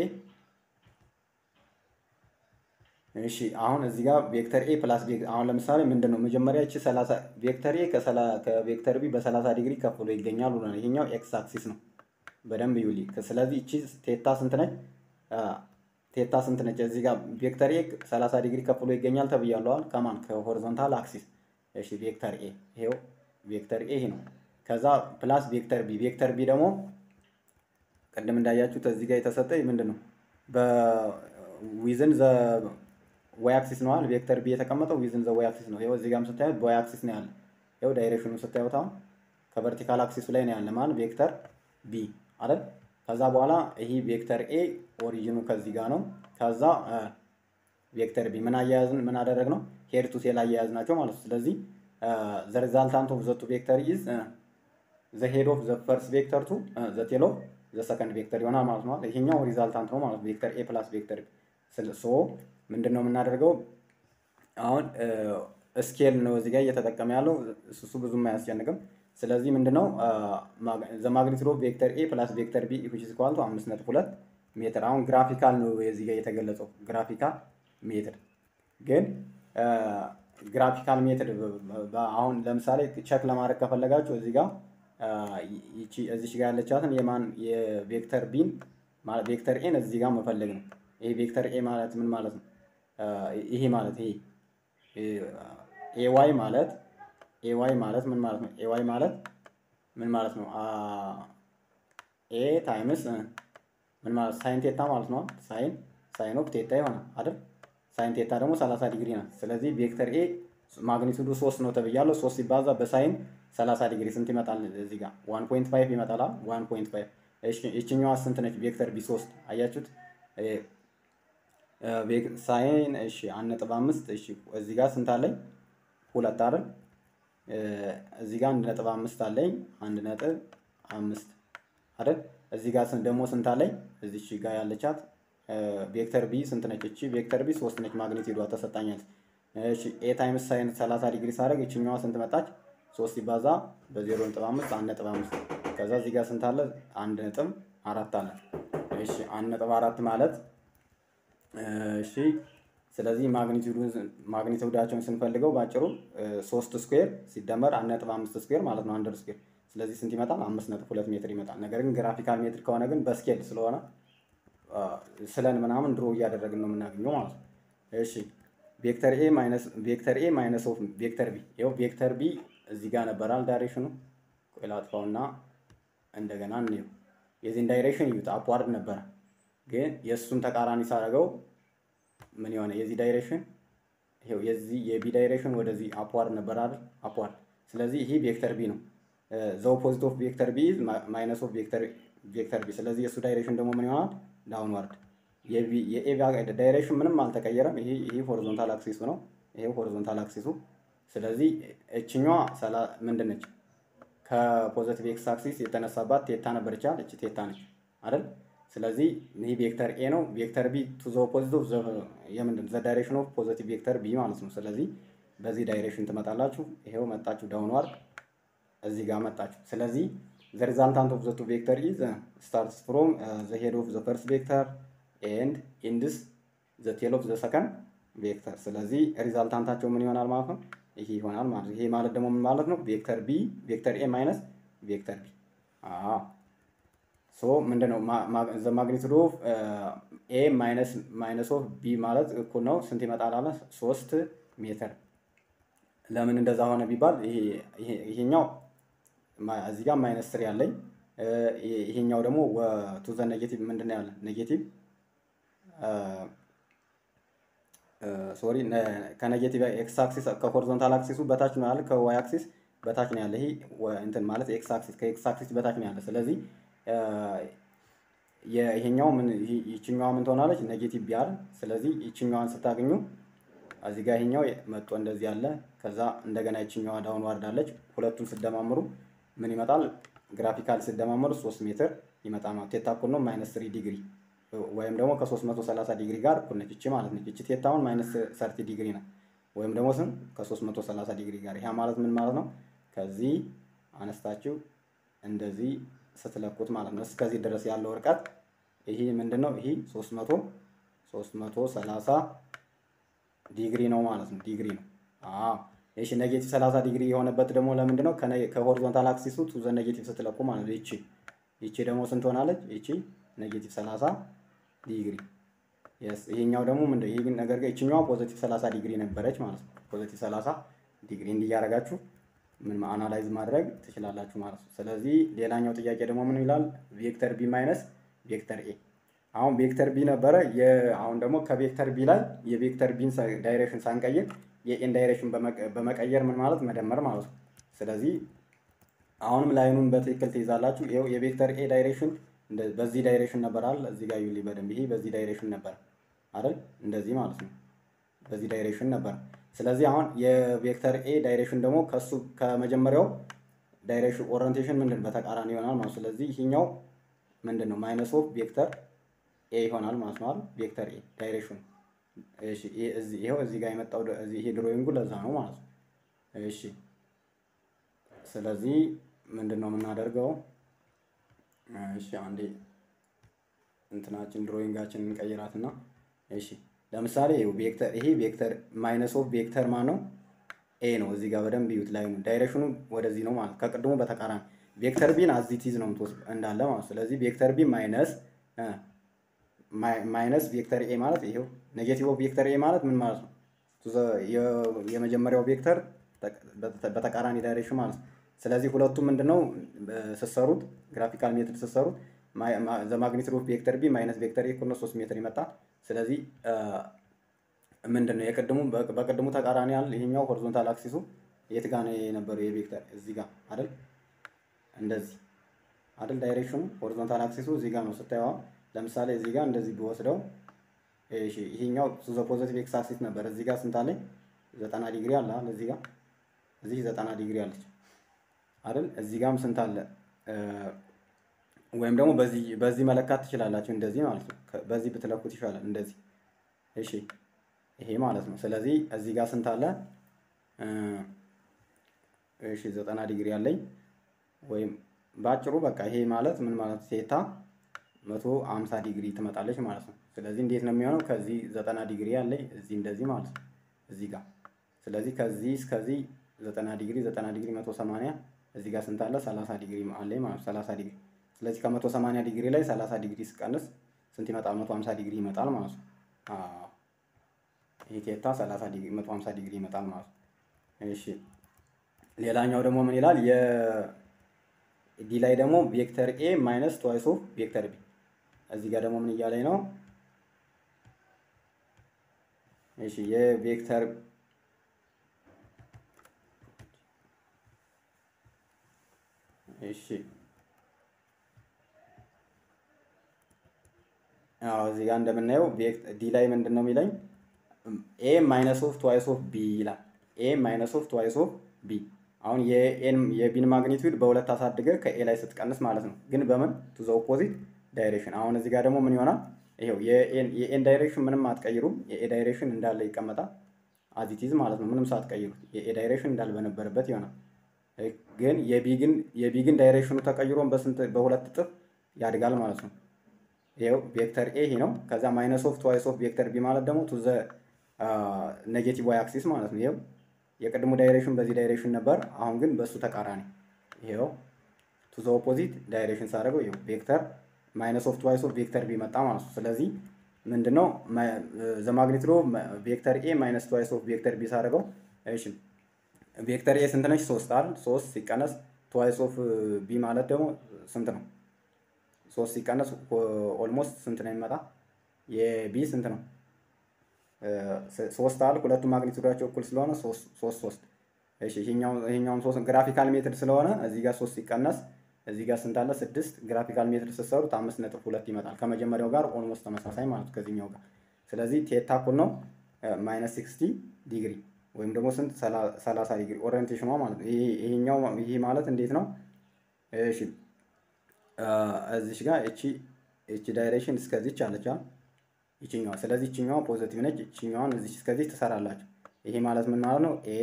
እሺ አሁን እዚህ ጋር ቬክተር ኤ ፕላስ አሁን ለምሳሌ ምንድን ነው መጀመሪያ እቺ 30 ቬክተር ኤ ከቬክተር ቢ በ30 ዲግሪ ከፍ ብሎ ይገኛል ብሎ ነው። ይሄኛው ኤክስ አክሲስ ነው። በደንብ ይውሊ። ስለዚህ እቺ ቴታ ስንት ነች? ቴታ ስንት ነች? እዚህ ጋር ቬክተር ኤ 30 ዲግሪ ከፍ ብሎ ይገኛል ተብያለዋል። ከማን ከሆሪዞንታል አክሲስ። እሺ ቬክተር ኤ ይሄው ቬክተር ኤ ይሄ ነው። ከዛ ፕላስ ቬክተር ቢ ቬክተር ቢ ደግሞ ቅድም እንዳያችሁት እዚህ ጋር የተሰጠ ምንድን ነው በዊዝን ዘ ዋይ አክሲስ ነዋል ቬክተር ቢ የተቀመጠው ዊዝን ዘ ዋይ አክሲስ ነው። ይኸው እዚህ ጋርም ስታዩት በዋይ አክሲስ ነው ያለ። ይኸው ዳይሬክሽኑ ስታዩት አሁን ከቨርቲካል አክሲሱ ላይ ነው ያለ ማለት ቬክተር ቢ አይደል? ከዛ በኋላ ይሄ ቬክተር ኤ ኦሪጂኑ ከዚህ ጋር ነው። ከዛ ቬክተር ቢ ምን አያያዝን ምን አደረግ ነው ሄድ ቱ ቴል አያያዝ ናቸው ማለት ነው። ስለዚህ ዘ ሪዛልታንት ኦፍ ዘ ቱ ቬክተር ኢዝ ዘ ሄድ ኦፍ ዘ ፈርስት ቬክተር ቱ ዘ ቴል ኦፍ ዘ ሰከንድ ቬክተር ይሆናል ማለት ነው። ይሄኛው ሪዛልታንት ነው ማለት ቬክተር ኤ ፕላስ ቬክተር ሶ ምንድን ነው የምናደርገው አሁን ስኬል ነው እዚህ ጋር እየተጠቀመ ያለው እሱ ብዙም አያስጨንቅም። ስለዚህ ምንድነው ዘ ማግኒቱድ ኦፍ ቬክተር ኤ ፕላስ ቬክተር ቢ ኢኩዊች ኢዝ ኢኳል ቱ አምስት ነጥብ ሁለት ሜትር። አሁን ግራፊካል ነው እዚህ ጋር የተገለጸው ግራፊካል ሜትር ግን ግራፊካል ሜትድ አሁን ለምሳሌ ቸክ ለማድረግ ከፈለጋችሁ እዚህ ጋር እዚች ጋር ያለቻትን የማን የቬክተር ቢን ቬክተር ኤን እዚህ ጋር መፈለግ ነው። ይሄ ቬክተር ኤ ማለት ምን ማለት ነው? ይሄ ማለት ይሄ ኤዋይ ማለት ኤዋይ ማለት ምን ማለት ነው? ኤዋይ ማለት ምን ማለት ነው? ኤ ታይምስ ምን ማለት ሳይን ቴታ ማለት ነው። ሳይን ሳይን ኦፍ ቴታ ይሆናል አይደል? ሳይን ቴታ ደግሞ 30 ዲግሪ ናት። ስለዚህ ቬክተር ኤ ማግኒቱዱ ሶስት ነው ተብያለሁ። ሶስት ሲባዛ በሳይን 30 ዲግሪ ስንት ይመጣል? እዚህ ጋር 1.5 ይመጣል። 1.5 እሺ፣ ይችኛዋ ስንት ነች? ቬክተር ቢ 3 አያችሁት? ሳይን እሺ፣ 1.5 እሺ፣ እዚህ ጋር ስንት አለኝ? ሁለት አይደል? እዚህ ጋር 1.5 አለኝ። 1.5 አይደል? እዚህ ጋር ደግሞ ስንት አለኝ? እዚች ጋር ያለቻት ቬክተር ቢ ስንት ነች? እቺ ቬክተር ቢ 3 ነች። ማግኒቲዩዷ ተሰጣኛለች። እሺ ኤ ታይምስ ሳይን 30 ዲግሪ ሳደርግ ይችኛዋ ስንት መጣች? 3 ሲባዛ በ0.5 1.5 ከዛ እዚህ ጋር ስንት አለ? 1.4 አለ። እሺ 1.4 ማለት እሺ ስለዚህ ማግኒቲዩዳቸውን ስንፈልገው ባጭሩ 3 ስኩዌር ሲደመር 1.5 ስኩዌር ማለት ነው አንደር ስኩዌር። ስለዚህ ስንት ይመጣል? 5.2 ሜትር ይመጣል። ነገር ግን ግራፊካል ሜትር ከሆነ ግን በስኬል ስለሆነ ስለን ምናምን ድሮ እያደረግን ነው የምናገኘው ማለት ነው። እሺ ቬክተር ኤ ማይነስ ቬክተር ኤ ማይነስ ኦፍ ቬክተር ቢ ይኸው ቬክተር ቢ እዚህ ጋር ነበራል ዳይሬክሽኑ። ቆይ ላጥፋውና እንደገና እንየው። የዚህን ዳይሬክሽን እዩት፣ አፕዋርድ ነበረ። ግን የእሱን ተቃራኒ ሳደርገው ምን የሆነ የዚህ ዳይሬክሽን ይኸው የዚህ የቢ ዳይሬክሽን ወደዚህ አፕዋርድ ነበር አይደል? አፕዋርድ። ስለዚህ ይሄ ቬክተር ቢ ነው። ዘ ኦፖዚት ኦፍ ቬክተር ቢ ማይነስ ኦፍ ቬክተር ቬክተር ቢ። ስለዚህ የእሱ ዳይሬክሽን ደግሞ ምን ይሆናል? ዳውንዋርድ የኤ ዳይሬክሽን ምንም አልተቀየረም። ይሄ ይሄ ሆሪዞንታል አክሲሱ ነው። ይሄ ሆሪዞንታል አክሲሱ። ስለዚህ እችኛዋ ምንድን ነች? ከፖዘቲቭ ኤክስ አክሲስ የተነሳባት ቴታ ነበረች አይደል? እቺ ቴታ ነች አይደል? ስለዚህ ይህ ቬክተር ኤ ነው። ቬክተር ቢ ቱ ዘ ኦፖዚት ኦፍ የምንድን ዘ ዳይሬክሽን ኦፍ ፖዘቲቭ ቬክተር ቢ ማለት ነው። ስለዚህ በዚህ ዳይሬክሽን ትመጣላችሁ። ይሄው መጣችሁ ዳውንዋርድ እዚህ ጋር መጣችሁ። ስለዚህ ዘ ሪዛልታንት ኦፍ ዘ ቱ ቬክተር ኢዝ ስታርትስ ፍሮም ዘ ሄድ ኦፍ ዘ ፈርስት ቬክተር ኤንድ ኢንድስ ዘ ቴል ኦፍ ዘ ሰከንድ ቬክተር። ስለዚህ ሪዛልታንታቸው ምን ይሆናል ማለት ነው? ይሄ ይሆናል ማለት ነው። ይሄ ማለት ደግሞ ምን ማለት ነው? ቬክተር ቢ ቬክተር ኤ ማይነስ ቬክተር ቢ። አዎ ሶ ምንድነው ዘ ማግኒቱድ ኦፍ ኤ ማይነስ ማይነስ ኦፍ ቢ ማለት እኩል ነው ስንት ይመጣል አለ? ሶስት ሜትር። ለምን እንደዛ ሆነ ቢባል ይሄኛው እዚህ ጋር ማይነስ ስሪ ያለኝ ይሄኛው ደግሞ ቱ ዘ ኔጌቲቭ ምንድን ነው ያለ ኔጌቲቭ ሶሪ ከኔጌቲቭ ኤክስ አክሲስ ከሆሪዞንታል አክሲሱ በታች ነው ያለ፣ ከዋይ አክሲስ በታች ነው ያለ። ይሄ እንትን ማለት ኤክስ አክሲስ ከኤክስ አክሲስ በታች ነው ያለ። ስለዚህ ይሄኛው ምን ይችኛዋ ምን ትሆናለች? ኔጌቲቭ ቢያል። ስለዚህ ይችኛዋን ስታገኙ እዚህ ጋር ይሄኛው መጥቶ እንደዚህ ያለ፣ ከዛ እንደገና ይችኛዋ ዳውን ዋርዳለች። ሁለቱን ስደማምሩ ምን ይመጣል? ግራፊካል ስደማምሩ ሶስት ሜትር ይመጣል ማለት ቴታ እኩል ነው ማይነስ ስሪ ዲግሪ ወይም ደግሞ ከ330 ዲግሪ ጋር እኩል ነች። እቺ ማለት ነች። እቺ ቴታውን ማይነስ ሰርቲ ዲግሪ ነው። ወይም ደግሞ ስም ከ330 ዲግሪ ጋር ያ ማለት ምን ማለት ነው? ከዚህ አነስታችሁ እንደዚህ ስትለኩት ማለት ነው እስከዚህ ድረስ ያለው ርቀት ይሄ ምንድን ነው? ይሄ 300 330 ዲግሪ ነው ማለት ነው። ዲግሪ ነው። አዎ እሺ። ኔጌቲቭ 30 ዲግሪ የሆነበት ደግሞ ለምንድን ነው? ከሆሪዞንታል አክሲሱ ቱ ዘ ኔጌቲቭ ስትለኩ ማለት ነው። ይቺ ይቺ ደግሞ ስንት ሆናለች? ይቺ ኔጌቲቭ 30 ዲግሪ የስ ይሄኛው ደግሞ ምንድን ይሄ ነገር ጋር ይችኛዋ ፖዚቲቭ 30 ዲግሪ ነበረች ማለት ነው። ፖዚቲቭ 30 ዲግሪ እንዲያረጋችሁ ምን አናላይዝ ማድረግ ትችላላችሁ ማለት ነው። ስለዚህ ሌላኛው ጥያቄ ደግሞ ምን ይላል? ቬክተር ቢ ማይነስ ቬክተር ኤ። አሁን ቬክተር ቢ ነበረ። አሁን ደግሞ ከቬክተር ቢ ላይ የቬክተር ቢን ዳይሬክሽን ሳንቀይር የኤን ዳይሬክሽን በመቀየር ምን ማለት መደመር ማለት ነው። ስለዚህ አሁንም ላይኑን በትክክል ትይዛላችሁ። ይኸው የቬክተር ኤ ዳይሬክሽን በዚህ ዳይሬክሽን ነበር አይደል? እዚህ ጋር ዩሊ በደንብ ይሄ በዚህ ዳይሬክሽን ነበር አይደል? እንደዚህ ማለት ነው። በዚህ ዳይሬክሽን ነበር። ስለዚህ አሁን የቬክተር ኤ ዳይሬክሽን ደግሞ ከሱ ከመጀመሪያው ዳይሬክሽን ኦሪንቴሽን ምንድን በተቃራኒ ይሆናል ማለት ስለዚህ ይሄኛው ምንድን ነው ማይነስ ኦፍ ቬክተር ኤ ይሆናል ማለት ነው አይደል? ቬክተር ኤ ዳይሬክሽን እሺ። እዚህ ይሄው እዚህ ጋር የመጣው እዚህ ይሄ ድሮይንጉ ለዛ ነው ማለት ነው። እሺ። ስለዚህ ምንድን ነው የምናደርገው? እሺ አንዴ እንትናችን ድሮይንጋችን እንቀይራትና እሺ ለምሳሌ ቬክተር ይሄ ቬክተር ማይነስ ኦፍ ቬክተር ማን ነው? ኤ ነው። እዚህ ጋር በደንብ ይዩት ላይ ነው ዳይሬክሽኑ ወደዚህ ነው ማለት ከቅድሙ በተቃራኒ ቬክተር ቢን አዚቲዝ ነው የምትወስድ እንዳለ ማለት ስለዚህ ቬክተር ቢ ማይነስ ማይነስ ቬክተር ኤ ማለት ይሄው ኔጌቲቭ ኦፍ ቬክተር ኤ ማለት ምን ማለት ነው? የመጀመሪያው ቬክተር በተቃራኒ ዳይሬክሽን ማለት ነው። ስለዚህ ሁለቱም ምንድነው ስትሰሩት ግራፊካል ሜትድ ስትሰሩት ዘ ማግኒቱድ ኦፍ ቬክተር ቢ ማይነስ ቬክተር ኤ እኩል ነው 3 ሜትር ይመጣል። ስለዚህ ምንድን ነው የቅድሙ በቅድሙ ተቃራኒ ያለ ይሄኛው ሆሪዞንታል አክሲሱ የት ጋር ነው የነበረው የቬክተር እዚህ ጋር አይደል እንደዚህ አይደል ዳይሬክሽኑ ሆሪዞንታል አክሲሱ እዚህ ጋር ነው ስታየዋ ለምሳሌ እዚህ ጋር እንደዚህ ቢወስደው እሺ ይሄኛው ቱ ዘ ፖዚቲቭ ኤክስ አክሲስ ነበር እዚህ ጋር ስንት አለኝ ዘጠና ዲግሪ አለ አይደል እዚህ ጋር እዚህ ዘጠና ዲግሪ አለች አይደል እዚህ ጋርም ስንት አለ ወይም ደግሞ በዚህ በዚህ መለካት ትችላላችሁ እንደዚህ ማለት ነው በዚህ ብትለኩት ይሻላል እንደዚህ እሺ ይሄ ማለት ነው ስለዚህ እዚህ ጋር ስንት አለ እሺ ዘጠና ዲግሪ አለኝ ወይም በአጭሩ በቃ ይሄ ማለት ምን ማለት ሴታ መቶ አምሳ ዲግሪ ትመጣለች ማለት ነው ስለዚህ እንዴት ነው የሚሆነው ከዚህ ዘጠና ዲግሪ አለኝ እዚህ እንደዚህ ማለት ነው እዚህ ጋር ስለዚህ ከዚህ እስከዚህ ዘጠና ዲግሪ ዘጠና ዲግሪ መቶ ሰማንያ እዚህ ጋር ስንት አለ ሰላሳ ዲግሪ አለኝ ማለት ነው ሰላሳ ዲግሪ ስለዚህ ከመቶ ሰማንያ ዲግሪ ላይ ሰላሳ ዲግሪ ስቀንስ ስንት ይመጣል መቶ ሀምሳ ዲግሪ ይመጣል ማለት ነው ይሄ ቴታ ሰላሳ ዲግሪ መቶ ሀምሳ ዲግሪ ይመጣል ማለት ነው እሺ ሌላኛው ደግሞ ምን ይላል የዲ ላይ ደግሞ ቬክተር ኤ ማይነስ ትዋይስ ኦፍ ቬክተር ቢ እዚህ ጋር ደግሞ ምን እያለኝ ነው እሺ የቬክተር እሺ አዎ እዚህ ጋር እንደምናየው ዲ ላይ ምንድን ነው የሚለኝ ኤ ማይነስ ኦፍ ትዋይስ ኦፍ ቢ ይላል ኤ ማይነስ ኦፍ ትዋይስ ኦፍ ቢ አሁን የኤን የቢን ማግኒቱድ በሁለት አሳድገ ከኤ ላይ ስትቀንስ ማለት ነው ግን በምን ቱ ዘ ኦፖዚት ዳይሬክሽን አሁን እዚህ ጋር ደግሞ ምን ይሆናል ይሄው የኤን ዳይሬክሽን ምንም አትቀይሩም የኤ ዳይሬክሽን እንዳለ ይቀመጣል አዚቲዝ ማለት ነው ምንም ሳትቀይሩት የኤ ዳይሬክሽን እንዳለ በነበረበት ይሆናል ግን የቢ ግን የቢ ግን ዳይሬክሽኑ ተቀይሮን በስንት በሁለት እጥፍ ያድጋል ማለት ነው ይኸው ቬክተር ኤ ይሄ ነው ከዛ ማይነስ ኦፍ ትዋይስ ኦፍ ቬክተር ቢ ማለት ደግሞ ቱ ዘ ኔጌቲቭ ዋይ አክሲስ ማለት ነው ይኸው የቅድሙ ዳይሬክሽን በዚህ ዳይሬክሽን ነበር አሁን ግን በእሱ ተቃራኒ ይኸው ቱ ዘ ኦፖዚት ዳይሬክሽን ሳደርገው ይኸው ቬክተር ማይነስ ኦፍ ትዋይስ ኦፍ ቬክተር ቢ መጣ ማለት ነው ስለዚህ ምንድነው ዘ ማግኒቱድ ኦፍ ቬክተር ኤ ማይነስ ትዋይስ ኦፍ ቬክተር ቢ ሳደርገው እሺ ቬክተር ኤ ስንት ነች ሶስት አይደል ሶስት ሲቀነስ ትዋይስ ኦፍ ቢ ማለት ደግሞ ስንት ነው ሶስት ሲቀነስ ኦልሞስት ስንት ነው የሚመጣ የቢ ስንት ነው ሶስት አል ሁለቱም ማግኒቱዳቸው እኩል ስለሆነ ሶስት ሶስት እሺ ይሄኛውን ሶስት ግራፊካል ሜትር ስለሆነ እዚህ ጋር ሶስት ሲቀነስ እዚህ ጋር ስንት አለ ስድስት ግራፊካል ሜትር ስትሰሩት አምስት ነጥብ ሁለት ይመጣል ከመጀመሪያው ጋር ኦልሞስት ተመሳሳይ ማለት ከዚህኛው ጋር ስለዚህ ቴታ እኩል ነው ማይነስ ሲክስቲ ዲግሪ ወይም ደግሞ ስንት ሰላሳ ዲግሪ ኦሪየንቴሽኗ ማለት ነው ይሄኛው ይሄ ማለት እንዴት ነው እሺ እዚች ጋር እቺ እቺ ዳይሬክሽን እስከዚች አለች ይችኛዋ ስለዚህ ይችኛዋ ፖዚቲቭ ነች ይችኛዋን እዚች እስከዚህ ትሰራላችሁ ይሄ ማለት ምን ማለት ነው ኤ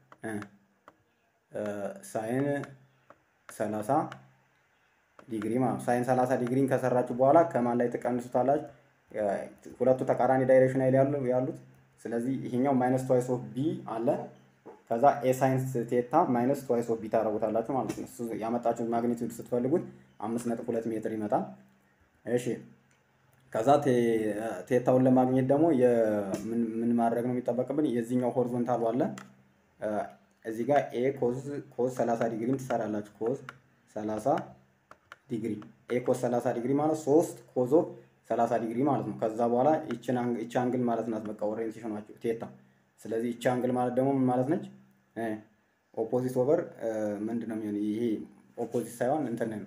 ሳይን ሰላሳ ዲግሪ ማለት ነው ሳይን ሰላሳ ዲግሪን ከሰራችሁ በኋላ ከማን ላይ ትቀንሱታላችሁ ሁለቱ ተቃራኒ ዳይሬክሽን ላይ ያሉት ስለዚህ ይሄኛው ማይነስ ትዋይስ ኦፍ ቢ አለ ከዛ ኤ ሳይንስ ቴታ ማይነስ ትዋይስ ኦፍ ቢ ታደርጉታላችሁ ማለት ነው። እሱ ያመጣችሁት ማግኒቱድ ስትፈልጉት አምስት ነጥብ ሁለት ሜትር ይመጣል። እሺ ከዛ ቴታውን ለማግኘት ደግሞ ምን ማድረግ ነው የሚጠበቅብን? የዚህኛው ሆሪዞንታሉ አለ እዚህ ጋር ኤ ኮዝ ኮዝ 30 ዲግሪም ትሰራላችሁ። ኮዝ 30 ዲግሪ ኤ ኮዝ 30 ዲግሪ ማለት 3 ኮዝ ኦፍ 30 ዲግሪ ማለት ነው። ከዛ በኋላ ይችን ይቺ አንግል ማለት ናት። በቃ ኦሪየንቴሽናችሁ ቴታ። ስለዚህ ይቺ አንግል ማለት ደግሞ ምን ማለት ነች? ኦፖዚት ኦቨር ምንድን ነው የሚሆን? ይሄ ኦፖዚት ሳይሆን እንትን ነው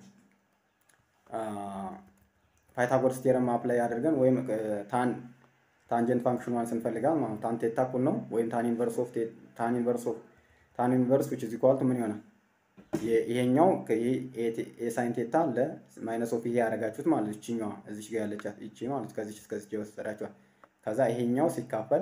ፓይታጎረስ ቴረም አፕላይ አድርገን ወይም ታን ታንጀንት ፋንክሽኗን ስንፈልጋል ማለት ታን ቴታ እኩል ነው ወይም ታን ኢንቨርስ ኦፍ ታን ኢንቨርስ ኦፍ ታን ኢንቨርስ ዊች ኢዝ ኢኳል ቱ ምን ይሆናል? ይሄኛው የሳይን ቴታ ለማይነስ ኦፍ ይሄ ያደረጋችሁት ማለት እችኛዋ እዚች ጋር ያለቻት እቺ ማለት ከዚች እስከዚች የወሰዳችኋት ከዛ ይሄኛው ሲካፈል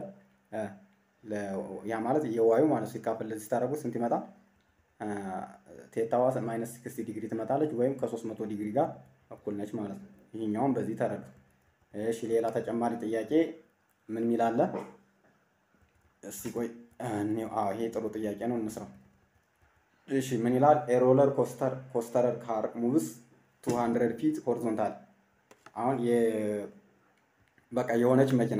ያ ማለት የዋዩ ማለት ሲካፈል ለዚህ ታደረጉት ስንት ይመጣል? ቴታዋ ማይነስ ሲክስቲ ዲግሪ ትመጣለች ወይም ከሶስት መቶ ዲግሪ ጋር እኩል ነች ማለት ነው። ይሄኛውን በዚህ ተረዱ። እሺ ሌላ ተጨማሪ ጥያቄ ምን ሚል አለ? እስቲ ቆይ አዎ ይሄ ጥሩ ጥያቄ ነው እንስራው። እሺ ምን ይላል? ኤሮለር ኮስተር ኮስተረር ካር ሙቭስ 200 ፊት ሆሪዞንታል። አሁን የ በቃ የሆነች መኪና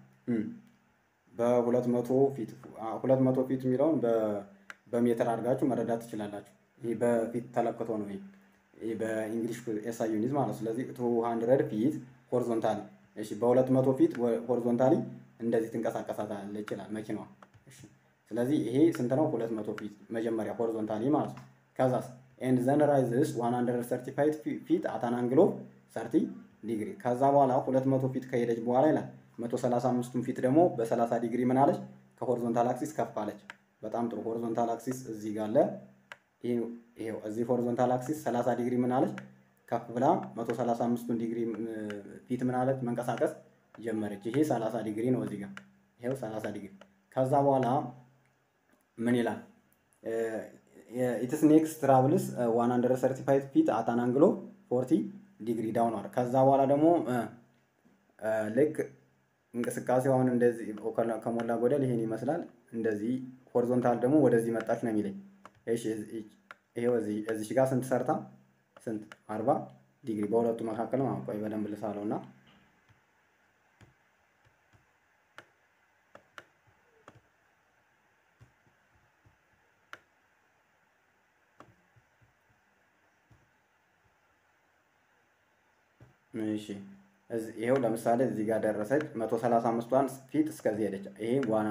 በሁለት መቶ ፊት ሁለት መቶ ፊት የሚለውን በሜትር አድርጋችሁ መረዳት ትችላላችሁ። ይህ በፊት ተለክቶ ነው። ይህ በእንግሊሽ ኤስአይ ዩኒት ማለት ነው። ስለዚህ ቱ ሀንድረድ ፊት ሆሪዞንታሊ እሺ፣ በሁለት መቶ ፊት ሆሪዞንታሊ እንደዚህ ትንቀሳቀሳለች ይችላል መኪናዋ። እሺ ስለዚህ ይሄ ስንት ነው? ሁለት መቶ ፊት መጀመሪያ ሆሪዞንታሊ ማለት ነው። ከዛስ ኤንድ ዘን ራይዝስ ዋን ሀንድረድ ሰርቲ ፋይቭ ፊት አት አን አንግል ኦፍ ሰርቲ ዲግሪ። ከዛ በኋላ ሁለት መቶ ፊት ከሄደች በኋላ ይላል መቶ ሰላሳ አምስቱን ፊት ደግሞ በሰላሳ ዲግሪ ምን አለች? ከሆሪዞንታል አክሲስ ከፍ አለች። በጣም ጥሩ። ሆሪዞንታል አክሲስ እዚህ ጋር አለ። ይሄው እዚህ ሆሪዞንታል አክሲስ 30 ዲግሪ ምን አለች? ከፍ ብላ 135ቱን ዲግሪ ፊት ምን አለች? መንቀሳቀስ ጀመረች። ይሄ 30 ዲግሪ ነው እዚህ ጋር ይሄው 30 ዲግሪ። ከዛ በኋላ ምን ይላል? ኢትስ ኔክስት ትራቭልስ 135 ፊት አት አን አንግል ኦፍ 40 ዲግሪ ዳውንዋርድ። ከዛ በኋላ ደግሞ ልክ እንቅስቃሴው አሁን እንደዚህ ከሞላ ጎደል ይሄን ይመስላል። እንደዚህ ሆሪዞንታል ደግሞ ወደዚህ መጣች ነው የሚለኝ። እሺ ይሄው እዚህ እዚህ ጋር ስንት ሰርታ ስንት አርባ ዲግሪ በሁለቱ መካከል ማለት ቆይ በደንብ ልሳለው እና እሺ ይሄው ለምሳሌ እዚህ ጋር ደረሰች 135ቷን ፊት እስከዚህ ሄደች። ይሄ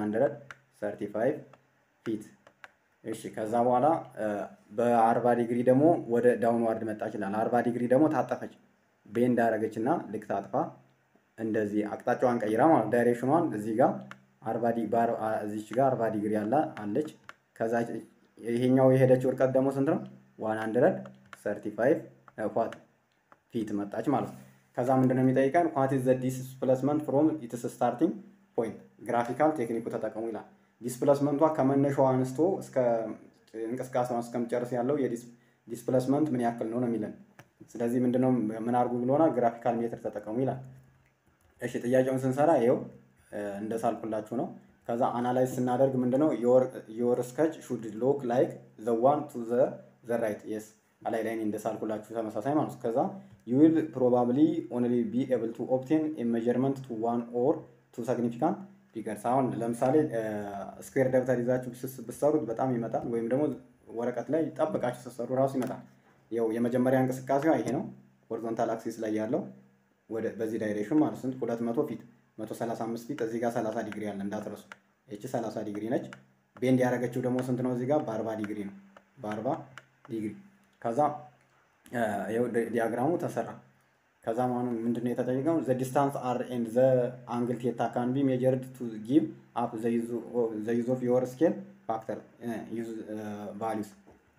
135 ፊት እሺ ከዛ በኋላ በአርባ ዲግሪ ደግሞ ወደ ዳውንዋርድ መጣች ይላል። አርባ ዲግሪ ደግሞ ታጠፈች ቤንድ አደረገች እና ልክ ታጥፋ እንደዚህ አቅጣጫዋን ቀይራ ማለት ዳይሬክሽኗን እዚህ ጋር አርባ እዚች ጋር አርባ ዲግሪ ያለ አለች። ከዛ ይሄኛው የሄደችው እርቀት ደግሞ ስንት ነው? ዋን ሀንድረድ ሰርቲ ፋይቭ ኳት ፊት መጣች ማለት ነው። ከዛ ምንድነው የሚጠይቀን ኳት ዘ ዲስፕሌስመንት ፍሮም ኢትስ ስታርቲንግ ፖይንት ግራፊካል ቴክኒኩ ተጠቀሙ ይላል። ዲስፕሌስመንቷ ከመነሻው አንስቶ እስከ እንቅስቃሴዋን እስከምጨርስ ያለው የዲስፕሌስመንት ምን ያክል ነው ነው የሚለን። ስለዚህ ምንድነው ምን አድርጉ ብሎናል? ግራፊካል ሜትር ተጠቀሙ ይላል። እሺ ጥያቄውን ስንሰራ ይኸው እንደሳልኩላችሁ ነው። ከዛ አናላይዝ ስናደርግ ምንድነው ዮር ስከች ሹድ ሎክ ላይክ ዘ ዋን ቱ ዘ ራይት የስ አላይ ላይ እንደሳልኩላችሁ ተመሳሳይ ማለት ነው። ከዛ ዩ ዊል ፕሮባብሊ ኦንሊ ቢ ኤብል ቱ ኦብቴን ሜጀርመንት ቱ ዋን ኦር ቱ ሲግኒፊካንት ፊገርስ አሁን ለምሳሌ ስኩዌር ደብተር ይዛችሁ ብትሰሩት በጣም ይመጣል። ወይም ደግሞ ወረቀት ላይ ጠብቃችሁ ስትሰሩ ራሱ ይመጣል። ያው የመጀመሪያ እንቅስቃሴዋ ይሄ ነው። ሆሪዞንታል አክሲስ ላይ ያለው ወደ በዚህ ዳይሬክሽን ማለት ስንት ሁለት መቶ ፊት መቶ ሰላሳ አምስት ፊት እዚህ ጋር ሰላሳ ዲግሪ አለ እንዳትረሱ። ይቺ ሰላሳ ዲግሪ ነች። ቤንድ ያደረገችው ደግሞ ስንት ነው? እዚህ ጋር በአርባ ዲግሪ ነው። በአርባ ዲግሪ ከዛ ይኸው ዲያግራሙ ተሰራ። ከዛ ማኑ ምንድነው የተጠየቀው? ዘ ዲስታንስ አር ኤንድ ዘ አንግል ቴታ ካን ቢ ሜጀርድ ቱ ጊቭ አፕ ዘ ዩዝ ኦፍ ዮር ስኬል ፋክተር ዩዝ ቫሊዩስ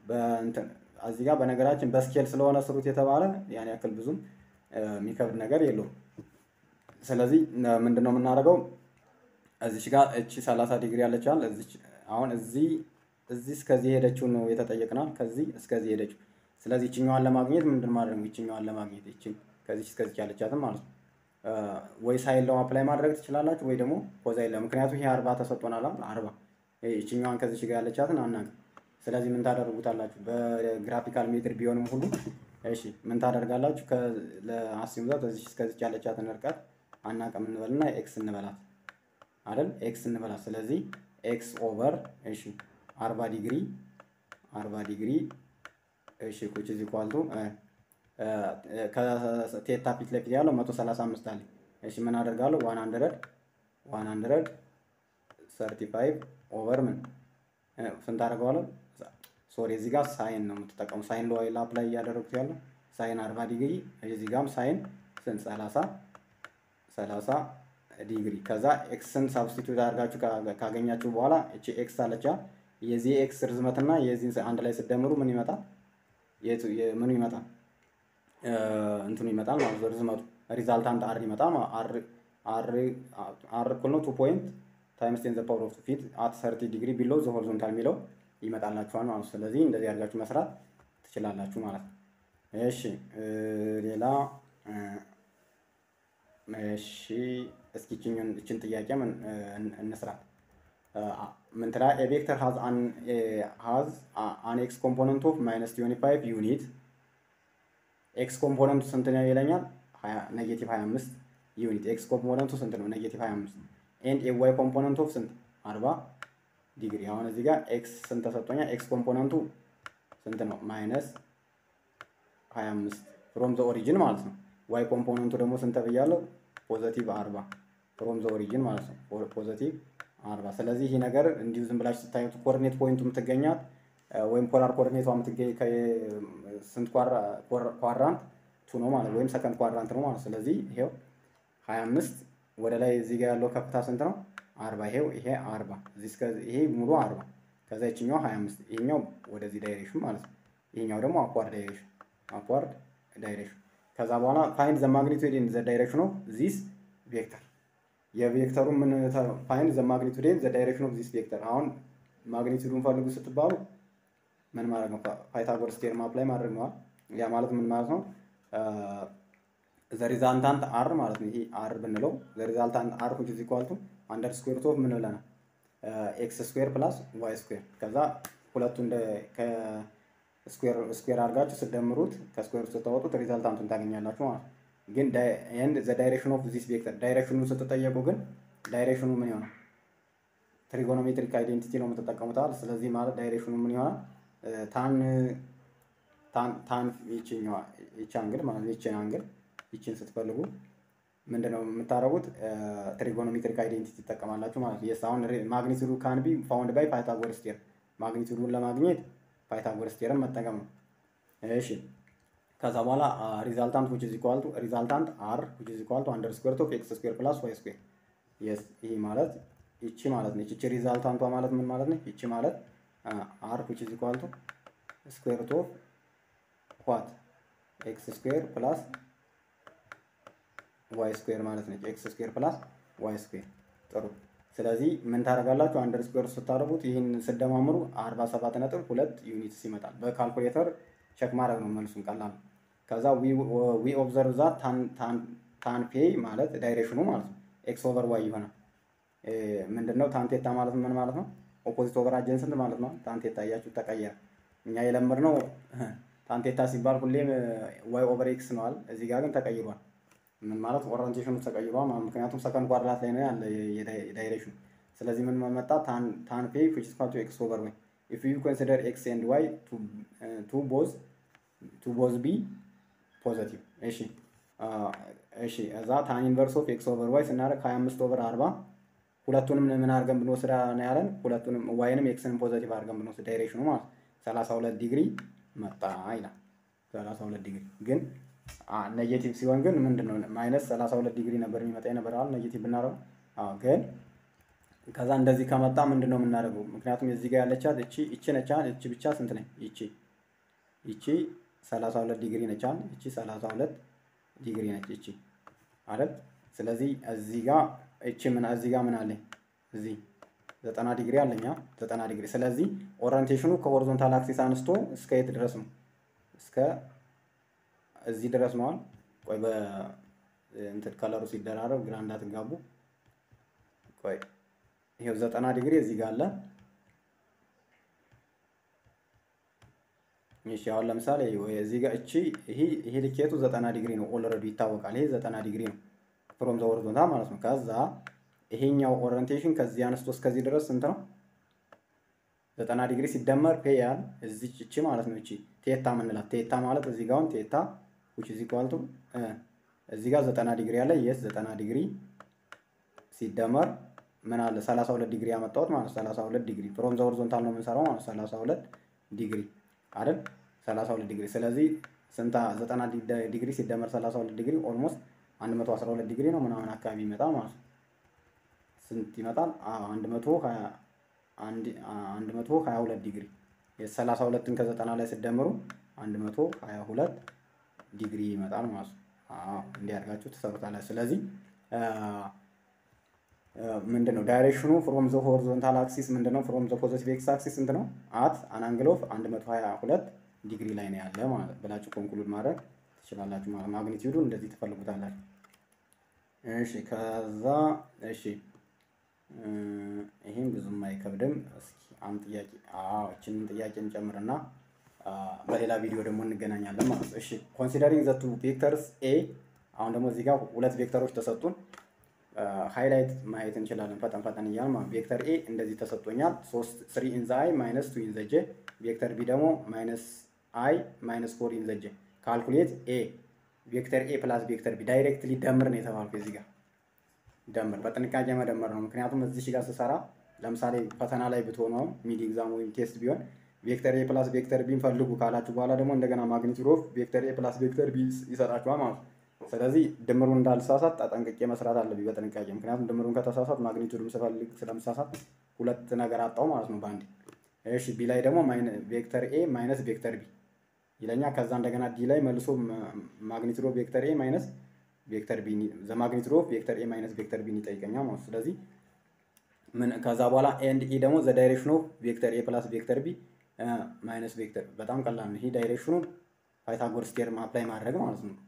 እዚህ ጋር በነገራችን በስኬል ስለሆነ ስሩት የተባለ ያን ያክል ብዙም የሚከብድ ነገር የለውም። ስለዚህ ምንድን ነው የምናደርገው? እዚች ጋር እቺ 30 ዲግሪ ያለችዋል። እዚች አሁን እዚህ እዚህ እስከዚህ ሄደችው ነው የተጠየቅናል። ከዚህ እስከዚህ ሄደችው። ስለዚህ ይችኛዋን ለማግኘት ምንድን ማድረግ ነው? ይችኛዋን ለማግኘት ይችን ከዚች እስከዚች ያለቻትን ማለት ነው። ወይ ሳይን ለው አፕላይ ማድረግ ትችላላችሁ፣ ወይ ደግሞ ኮዛይን ለው። ምክንያቱም ይሄ አርባ ተሰጥቶናል። አርባ ይችኛዋን ከዚች ጋር ያለቻትን አናውቅም። ስለዚህ ምን ታደርጉታላችሁ? በግራፊካል ሜትር ቢሆንም ሁሉ እሺ ምን ታደርጋላችሁ? ለአስም ዛት እዚች እስከዚች ያለቻትን ርቀት አናውቅም እንበልና ኤክስ እንበላት አይደል? ኤክስ እንበላት። ስለዚህ ኤክስ ኦቨር እሺ አርባ ዲግሪ አርባ ዲግሪ እሺ ኩች እዚ ኳልቱ ከቴታ ፊት ለፊት ያለው መቶ ሰላሳ አምስት አለ። እሺ ምን አደርጋለሁ? ዋን ሀንድረድ ዋን ሀንድረድ ሰርቲ ፋይቭ ኦቨር ምን ስንት አደርገዋለሁ? ሶሪ እዚህ ጋር ሳይን ነው የምትጠቀሙ። ሳይን ለዋይ ላፕ ላይ እያደረጉት ያለው ሳይን አርባ ዲግሪ እዚህ ጋርም ሳይን ስንት ሰላሳ ሰላሳ ዲግሪ ከዛ ኤክስን ሳብስቲቱት አድርጋችሁ ካገኛችሁ በኋላ እቺ ኤክስ አለቻ የዚህ ኤክስ ርዝመትና የዚህ አንድ ላይ ስደምሩ ምን ይመጣል? ምኑ ይመጣል? እንትኑ ይመጣል ማለት ነው። ርዝመቱ ሪዛልታንት አር ይመጣል አር አር እኩል ነው ቱ ፖይንት ታይምስ ቴን ዘ ፓወር ኦፍ ፊት አት ሰርቲ ዲግሪ ቢሎ ዘ ሆሪዞንታል የሚለው ይመጣላችኋል ማለት ነው። ስለዚህ እንደዚህ አድርጋችሁ መስራት ትችላላችሁ ማለት ነው። እሺ ሌላ እሺ እስኪ እችን ጥያቄ እንስራት። ምን ትላ ኤ ቬክተር ሃዝ አን ሃዝ አን ኤክስ ኮምፖነንት ኦፍ ማይነስ ትዌንቲ ፋይቭ ዩኒት ኤክስ ኮምፖነንቱ ስንት ነው ይለኛል? ኔጌቲቭ 25 ዩኒት ኤክስ ኮምፖነንቱ ስንት ነው? ኔጌቲቭ 25 ኤንድ ኤ ዋይ ኮምፖነንት ኦፍ ስንት 40 ዲግሪ። አሁን እዚህ ጋር ኤክስ ስንት ተሰጥቶኛል? ኤክስ ኮምፖነንቱ ስንት ነው? ማይነስ 25 ፍሮም ዘ ኦሪጂን ማለት ነው። ዋይ ኮምፖነንቱ ደግሞ ስንት ብያለሁ? ፖዘቲቭ 40 ፍሮም ዘ ኦሪጂን ማለት ነው ፖዘቲቭ አርባ ስለዚህ ይህ ነገር እንዲሁ ዝም ብላችሁ ስታዩት ኮኦርዲኔት ፖይንቱ የምትገኛት ወይም ፖላር ኮኦርዲኔቷ የምትገኝ ስንት ኳድራንት ቱ ነው ማለት ወይም ሰከንድ ኳድራንት ነው ማለት ስለዚህ ይሄው ሀያ አምስት ወደ ላይ እዚህ ጋር ያለው ከፍታ ስንት ነው? አርባ ይሄው ይሄ አርባ እዚህ እስከ ይሄ ሙሉ አርባ ከዛ ይችኛው ሀያ አምስት ይሄኛው ወደዚህ ዳይሬክሽን ማለት ነው። ይሄኛው ደግሞ አኳርድ ዳይሬክሽን አኳርድ ዳይሬክሽን ከዛ በኋላ ፋይንድ ዘ ማግኒቱድ ኢን ዘ ዳይሬክሽን ኦፍ ዚስ ቬክተር የቬክተሩ ምን ፋይንድ ዘ ማግኒቱድ ኢን ዘ ዳይሬክሽን ኦፍ ዚስ ቬክተር አሁን ማግኒቱዱን ፈልጉ ስትባሉ ምን ማድረግ ነው? ፓይታጎረስ ቴርም አፕላይ ማድረግ ነዋል። ያ ማለት ምን ማለት ነው? ዘ ሪዛልታንት አር ማለት ነው። ይሄ አር ብንለው ዘ ሪዛልታንት አር which is equal to አንደር ስኩዌር ኦፍ ምን ብለናል? ኤክስ ስኩዌር ፕላስ ዋይ ስኩዌር ከዛ ሁለቱ እንደ ከስኩዌር ስኩዌር አድርጋችሁ ስትደምሩት ከስኩዌር ስታወጡት ሪዛልታንቱን ታገኛላችሁ ማለት ነው። ግን ኤንድ ዘ ዳይሬክሽን ኦፍ ዚስ ቬክተር ዳይሬክሽኑን ስትጠየቁ ግን ዳይሬክሽኑ ምን ይሆናል? ትሪጎኖሜትሪክ አይዴንቲቲ ነው የምትጠቀሙታል። ስለዚህ ማለት ዳይሬክሽኑ ምን ይሆናል? ታን ታን ይችኛዋ ይቺ አንግል ማለት ነው። ይቺን አንግል ይቺን ስትፈልጉ ምንድነው የምታደርጉት? ትሪጎኖሜትሪክ አይዴንቲቲ ትጠቀማላችሁ ማለት ነው። የስ አሁን ማግኒቱዱ ካን ቢ ፋውንድ ባይ ፓይታጎረስ ቴርም ማግኒቱዱን ለማግኘት ፓይታጎረስ ቴርም መጠቀም ነው። እሺ ከዛ በኋላ ሪዛልታንት which is equal to ሪዛልታንት አር which is equal to አንደር ስኩዌር ኦፍ ኤክስ ስኩዌር ፕላስ ዋይ ስኩዌር የስ ይሄ ማለት ይቺ ማለት ነች። ይቺ ሪዛልታንቷ ማለት ምን ማለት ነው? ይቺ ማለት አር which is equal to ስኩዌር ሩት ኦፍ ዋት ኤክስ ስኩዌር ፕላስ ዋይ ስኩዌር ማለት ነች። ኤክስ ስኩዌር ፕላስ ዋይ ስኩዌር ጥሩ። ስለዚህ ምን ታደርጋላችሁ? አንደር ስኩዌር ስታደርጉት ይህን ስደማምሩ አርባ ሰባት ነጥብ ሁለት ዩኒትስ ይመጣል። በካልኩሌተር ቼክ ማድረግ ነው መልሱን ቀላል ነው። ከዛ ዊ ኦብዘርቭ ዛ ታን ፔይ ማለት ዳይሬክሽኑ ማለት ነው ኤክስ ኦቨር ዋይ ይሆናል። ምንድነው ታንቴታ ማለት ምን ማለት ነው? ኦፖዚት ኦቨር አጀንስንት ማለት ነው። ታንቴታ እያችሁ ተቀየረ። እኛ የለመድነው ታንቴታ ሲባል ሁሌም ዋይ ኦቨር ኤክስ ነዋል። እዚህ ጋር ግን ተቀይሯል። ምን ማለት ኦሪንቴሽኑ ተቀይሯል ማለት ምክንያቱም ሰከንድ ኳድራት ላይ ነው ያለ የዳይሬክሽኑ። ስለዚህ ምን መጣ ታን ፔይ ዊች ኢዝ ኢኳል ቱ ኤክስ ኦቨር ዋይ ኢፍ ዩ ኮንሲደር ኤክስ ኤንድ ዋይ ቱ ቦዝ ቱ ቦዝ ቢ ፖዘቲቭ። እሺ እሺ እዛ ታን ኢንቨርስ ኦፍ ኤክስ ኦቨር ዋይ ስናደርግ 25 ኦቨር 40 ሁለቱንም ምን አድርገን ብንወስድ ነው ያለን? ሁለቱንም ዋይንም ኤክስንም ፖዘቲቭ አድርገን ብንወስድ ዳይሬክሽኑ ማለት 32 ዲግሪ መጣ ይላል። 32 ዲግሪ ግን ኔጌቲቭ ሲሆን ግን ምንድን ነው ማይነስ 32 ዲግሪ ነበር የሚመጣ የነበረዋል ኔጌቲቭ ብናደርገው። አዎ ግን ከዛ እንደዚህ ከመጣ ምንድን ነው የምናደርገው? ምክንያቱም እዚህ ጋር ያለቻት እቺ እቺ ነቻ እቺ ብቻ ስንት ነች? ይቺ ይቺ 32 ዲግሪ ነቻል። እቺ 32 ዲግሪ ነች እቺ አይደል? ስለዚህ እዚህ ጋር እቺ ምን እዚህ ጋር ምን አለኝ? እዚህ 90 ዲግሪ አለኛ 90 ዲግሪ። ስለዚህ ኦሪንቴሽኑ ከሆሪዞንታል አክሲስ አንስቶ እስከ የት ድረስ ነው? እስከ እዚህ ድረስ ነዋል። ቆይ በእንትን ከለሩ ሲደራረብ ግራ እንዳትጋቡ። ቆይ ይሄው 90 ዲግሪ እዚህ ጋር አለ። እሺ አሁን ለምሳሌ እዚህ ጋር እቺ ይሄ ይሄ ልኬቱ 90 ዲግሪ ነው። ኦልሬዲ ይታወቃል። ይሄ 90 ዲግሪ ነው ፍሮም ዘ ሆሪዞንታል ማለት ነው። ከዛ ይሄኛው ኦሪንቴሽን ከዚህ አንስቶ እስከዚህ ድረስ ስንት ነው? 90 ዲግሪ ሲደመር ፔ ያህል እዚህ እቺ ማለት ነው። እቺ ቴታ ምንላት ቴታ ማለት እዚህ ጋር አሁን ቴታ which is equal to እዚህ ጋር 90 ዲግሪ አለ። የስ 90 ዲግሪ ሲደመር ምን አለ 32 ዲግሪ ያመጣሁት ማለት 32 ዲግሪ ፍሮም ዘ ሆሪዞንታል ነው የምንሰራው ማለት 32 ዲግሪ አይደል? 32 ዲግሪ ስለዚህ ስንት 90 ዲግሪ ሲደመር 32 ዲግሪ ኦልሞስት 112 ዲግሪ ነው ምናምን አካባቢ ይመጣል ማለት ነው። ስንት ይመጣል? 122 ዲግሪ የ32ን ከ90 ላይ ስደምሩ 122 ዲግሪ ይመጣል ማለት ነው። እንዲህ አድርጋችሁ ትሰሩታላችሁ። ስለዚህ ምንድን ነው ዳይሬክሽኑ ፍሮም ዘ ሆሪዞንታል አክሲስ ምንድን ነው? ፍሮም ዘ ፖዚቲቭ ኤክስ አክሲስ ስንት ነው? አት አን አንግል ኦፍ 122 ዲግሪ ላይ ነው ያለ ማለት ብላችሁ ኮንክሉድ ማድረግ ትችላላችሁ ማለት ማግኒቲዩዱ እንደዚህ ትፈልጉታላችሁ። እሺ ከዛ እሺ ይህም ብዙም አይከብድም። እስኪ አንድ ጥያቄ አዎ እችንን ጥያቄ እንጨምርና በሌላ ቪዲዮ ደግሞ እንገናኛለን ማለት ነው። እሺ ኮንሲደሪንግ ዘ ቱ ቬክተርስ ኤ አሁን ደግሞ እዚህ ጋር ሁለት ቬክተሮች ተሰጡን። ሃይላይት ማየት እንችላለን ፈጠን ፈጠን እያል ማለት ቬክተር ኤ እንደዚህ ተሰጥቶኛል። ሶስት ስሪ ኢን ዘ አይ ማይነስ ቱ ኢን ዘ ጄ ቬክተር ቢ ደግሞ ማይነስ አይ ማይነስ ፎር ኢን ዘ ጄ ካልኩሌት ኤ ቬክተር ኤ ፕላስ ቬክተር ቢ ዳይሬክትሊ ደምር ነው የተባልኩ እዚህ ጋር ደምር በጥንቃቄ መደመር ነው። ምክንያቱም እዚህ ጋር ስሰራ ለምሳሌ ፈተና ላይ ብትሆነው ሚድ ኤግዛም ወይም ቴስት ቢሆን ቬክተር ኤ ፕላስ ቬክተር ቢን ፈልጉ ካላችሁ በኋላ ደግሞ እንደገና ማግኒቱድ ኦፍ ቬክተር ኤ ፕላስ ቬክተር ቢ ይሰጣችኋል ማለት ነው። ስለዚህ ድምሩን እንዳልሳሳት ተጠንቅቄ መስራት አለብኝ በጥንቃቄ ምክንያቱም ድምሩን ከተሳሳት ማግኒቱድም ስፈልግ ስለምሳሳት ሁለት ነገር አጣው ማለት ነው በአንድ እሺ ቢ ላይ ደግሞ ቬክተር ኤ ማይነስ ቬክተር ቢ ይለኛ ከዛ እንደገና ዲ ላይ መልሶ ማግኒቱድ ኦፍ ቬክተር ኤ ማይነስ ቬክተር ቢ ዘ ማግኒቱድ ኦፍ ቬክተር ኤ ማይነስ ቬክተር ቢን ይጠይቀኛል ማለት ነው። ስለዚህ ምን ከዛ በኋላ ኤንድ ኢ ደግሞ ዘ ዳይሬክሽን ኦፍ ቬክተር ኤ ፕላስ ቬክተር ቢ ማይነስ ቬክተር በጣም ቀላል ነው። ይሄ ዳይሬክሽኑን ፓይታጎረስ ቴርም አፕላይ ማድረግ ማለት ነው።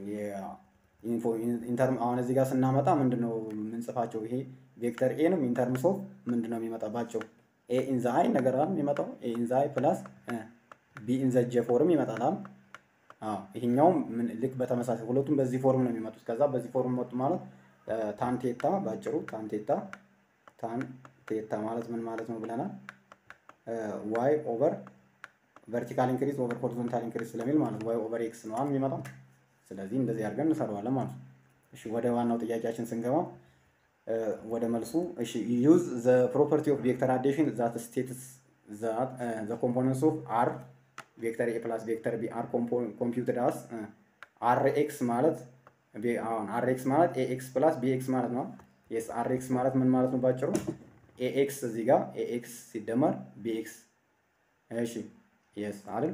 ኢንተርም አሁን እዚህ ጋር ስናመጣ ምንድን ነው የምንጽፋቸው? ይሄ ቬክተር ኤንም ኢንተርምስ ኦፍ ምንድን ነው የሚመጣባቸው? ኤ ኢንዘ አይ ነገር አለ የሚመጣው ኤ ኢንዘ አይ ፕላስ ቢ ኢንዘ ጄ ፎርም ይመጣል። ይሄኛውም ልክ በተመሳሳይ ሁለቱም በዚህ ፎርም ነው የሚመጡት። ከዛ በዚህ ፎርም መጡ ማለት ታን ቴታ ባጭሩ ታን ቴታ ታን ቴታ ማለት ምን ማለት ነው ብለናል? ዋይ ኦቨር ቨርቲካል ኢንክሪዝ ኦቨር ሆሪዞንታል ኢንክሪዝ ስለሚል ማለት ዋይ ኦቨር ኤክስ ነው የሚመጣው። ስለዚህ እንደዚህ አድርገን እንሰራዋለን ማለት ነው። እሺ ወደ ዋናው ጥያቄያችን ስንገባ ወደ መልሱ እሺ ዩዝ ዘ ፕሮፐርቲ ኦፍ ቬክተር አዴሽን ዛት ስቴትስ ዛት ዘ ኮምፖነንትስ ኦፍ አር ቬክተር ኤ ፕላስ ቬክተር ቢ አር ኮምፒውትድ አስ አር ኤክስ ማለት አሁን አር ኤክስ ማለት ኤ ኤክስ ፕላስ ቢ ኤክስ ማለት ነው። የስ አር ኤክስ ማለት ምን ማለት ነው ባጭሩ? ኤ ኤክስ እዚህ ጋር ኤ ኤክስ ሲደመር ቢ ኤክስ እሺ የስ አይደል?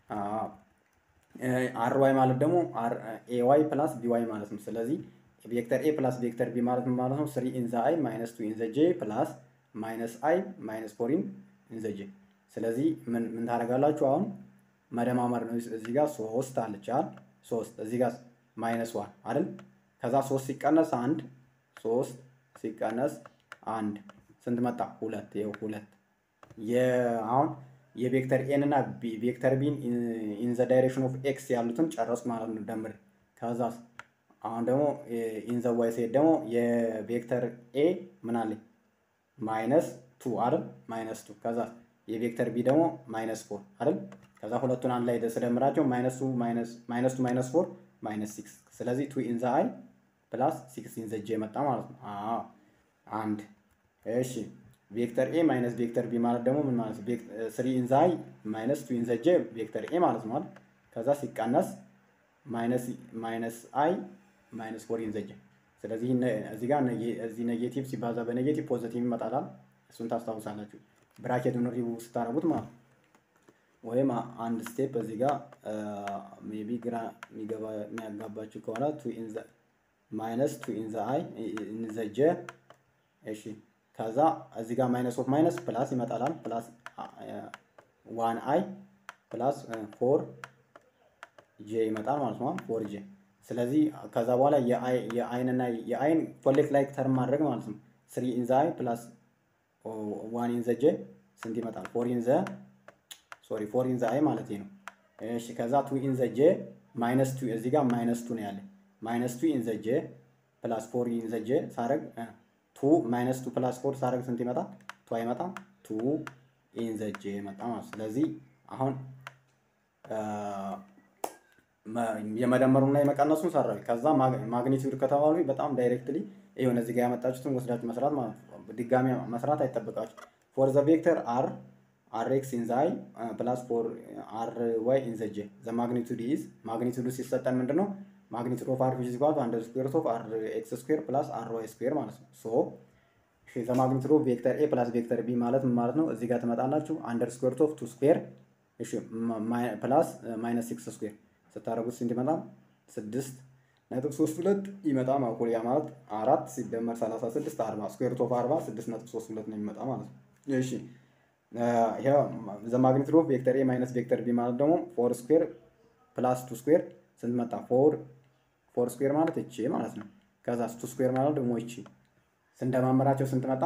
አር ዋይ ማለት ደግሞ ኤ ዋይ ፕላስ ቢ ዋይ ማለት ነው። ስለዚህ ቬክተር ኤ ፕላስ ቬክተር ቢ ማለት ማለት ነው ስሪ ኢንዘ አይ ማይነስ ቱ ኢንዘ ጄ ፕላስ ማይነስ አይ ማይነስ ፎር ኢንዘ ጄ። ስለዚህ ምን ምን ታደርጋላችሁ አሁን መደማመር ነው። እዚህ ጋር ሶስት አለቻል ሶስት እዚህ ጋር ማይነስ ዋን አይደል? ከዛ ሶስት ሲቀነስ አንድ ሶስት ሲቀነስ አንድ ስንት መጣ? ሁለት ይኸው ሁለት አሁን የቬክተር ኤን እና ቬክተር ቢን ኢን ዘ ዳይሬክሽን ኦፍ ኤክስ ያሉትን ጨረስኩ ማለት ነው ደምር። ከዛ አሁን ደግሞ ኢን ዘ ዋይ ሴት ደግሞ የቬክተር ኤ ምን አለኝ ማይነስ ቱ አይደል? ማይነስ ቱ ከዛ የቬክተር ቢ ደግሞ ማይነስ ፎር አይደል? ከዛ ሁለቱን አንድ ላይ ስደምራቸው ማይነስ ቱ ማይነስ ቱ ማይነስ ፎር ማይነስ ሲክስ ስለዚህ ቱ ኢን ዘ አይ ፕላስ ሲክስ ኢን ዘ ጄ መጣ ማለት ነው። አንድ እሺ ቬክተር ኤ ማይነስ ቬክተር ቢ ማለት ደግሞ ምን ማለት ነው? ስሪ ኢንዘ አይ ማይነስ ቱ ኢንዘ ጄ ቬክተር ኤ ማለት ነው። ከዛ ሲቀነስ ማይነስ ማይነስ አይ ማይነስ ፎር ኢንዘ ጄ። ስለዚህ እዚህ ጋር እዚህ ኔጌቲቭ ሲባዛ በኔጌቲቭ ፖዘቲቭ ይመጣላል። እሱን ታስታውሳላችሁ ብራኬቱን ሪቡ ስታረጉት ማለት ወይም አንድ ስቴፕ እዚህ ጋር ሜቢ ግራ የሚገባ የሚያጋባችሁ ከሆነ ቱ ኢንዘ ማይነስ ቱ ኢንዘ አይ ኢንዘ ጄ እሺ ከዛ እዚህ ጋር ማይነስ ኦፍ ማይነስ ፕላስ ይመጣላል። ፕላስ ዋን አይ ፕላስ ፎር ጄ ይመጣል ማለት ነው። ፎር ጄ ስለዚህ ከዛ በኋላ የአይን እና የአይን ኮሌክት ላይክ ተርም ማድረግ ማለት ነው። ስሪ ኢንዘ አይ ፕላስ ዋን ኢንዘ ጄ ስንት ይመጣል? ፎር ኢንዘ ሶሪ ፎር ኢንዘ አይ ማለት ነው። እሺ ከዛ ቱ ኢንዘ ጄ ማይነስ ቱ እዚህ ጋር ማይነስ ቱ ነው ያለ ማይነስ ቱ ኢንዘ ጄ ፕላስ ፎር ኢንዘ ጄ ሳረግ ቱ ማይነስ ቱ ፕላስ ፎር ሳደርግ ስንት ይመጣል? ቱ አይመጣም። ቱ ኢን ዘ ጄ መጣ ማለት ስለዚህ አሁን የመደመሩና የመቀነሱን ሰራዊ ከዛ ማግኒቲዩድ ከተባሉ በጣም ዳይሬክትሊ ይሁን እዚህ ጋር ያመጣችሁትን ወስዳችሁ መስራት ማለት ነው። ድጋሚ መስራት አይጠብቃችሁ። ፎር ዘ ቬክተር አር አር ኤክስ ኢን ዘ አይ ፕላስ ፎር አር ዋይ ኢን ዘ ጄ ዘ ማግኒቱድ ኢዝ ማግኒቱዱ ሲሰጠን ምንድን ነው? ማግኒቱድ ኦፍ አር ዊች ኢዝ ኢኳል ቱ አንደር ስኩዌር ኦፍ አር ኤክስ ስኩዌር ፕላስ አር ዋይ ስኩዌር ማለት ነው። ሶ እሺ ዘ ማግኒቱድ ኦፍ ቬክተር ኤ ፕላስ ቬክተር ቢ ማለት ምን ማለት ነው? እዚህ ጋር ትመጣላችሁ አንደር ስኩዌር ኦፍ ቱ ስኩዌር እሺ ፕላስ ማይነስ ሲክስ ስኩዌር ስታደርጉት ስንት ይመጣል? ስድስት ነጥብ ሶስት ሁለት ይመጣ ማቆል ያ ማለት አራት ሲደመር ሰላሳ ስድስት አርባ ስኩዌር ኦፍ አርባ ስድስት ነጥብ ሶስት ሁለት ነው የሚመጣ ማለት ነው። እሺ ዘ ማግኒቱድ ኦፍ ቬክተር ኤ ማይነስ ቬክተር ቢ ማለት ደግሞ ፎር ስኩዌር ፕላስ ቱ ስኩዌር ስንት መጣ? ፎር ፎር ስኩዌር ማለት እቺ ማለት ነው። ከዛ ቱ ስኩዌር ማለት ደግሞ እቺ ስንደማመራቸው ስንት መጣ?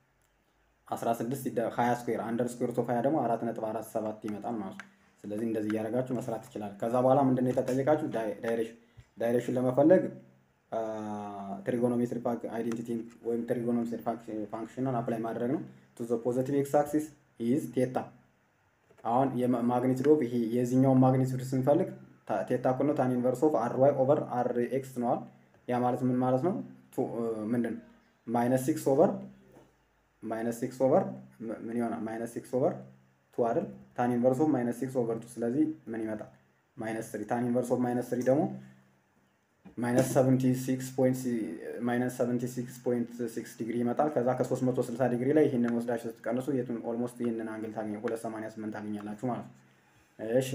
16 20 ስኩዌር አንደር ስኩዌር ኦፍ 20 ደግሞ 4.47 ይመጣል ማለት ነው። ስለዚህ እንደዚህ እያደረጋችሁ መስራት ትችላል። ከዛ በኋላ ምንድነው የተጠየቃችሁ? ዳይሬክሽን ዳይሬክሽን ለመፈለግ ትሪጎኖሜትሪ አይዴንቲቲ ወይም ትሪጎኖሜትሪ ፋንክሽንን አፕላይ ማድረግ ነው። ቱ ዘ ፖዘቲቭ ኤክስ አክሲስ ኢዝ ቴታ። አሁን የማግኒቱድ ኦፍ ይሄ የዚህኛውን ማግኒቱድ ስንፈልግ ቴታ እኩል ነው ታን ኢንቨርስ ኦፍ አር ዋይ ኦቨር አር ኤክስ ነዋል። ያ ማለት ምን ማለት ነው? ቱ ምንድን ነው ማይነስ ሲክስ ኦቨር ማይነስ ሲክስ ኦቨር ምን ይሆናል? ማይነስ ሲክስ ኦቨር ቱ አይደል? ታን ኢንቨርስ ኦፍ ማይነስ ሲክስ ኦቨር ቱ። ስለዚህ ምን ይመጣል? ማይነስ ስሪ። ታን ኢንቨርስ ኦፍ ማይነስ ስሪ ደግሞ ማይነስ ሰቨንቲ ሲክስ ፖይንት ማይነስ ሰቨንቲ ሲክስ ፖይንት ሲክስ ዲግሪ ይመጣል። ከዛ ከሶስት መቶ ስልሳ ዲግሪ ላይ ይህንን ወስዳችሁ ስትቀንሱ የቱን ኦልሞስት ይህንን አንግል ታገኘ ሁለት ሰማንያ ስምንት ታገኛላችሁ ማለት ነው። እሺ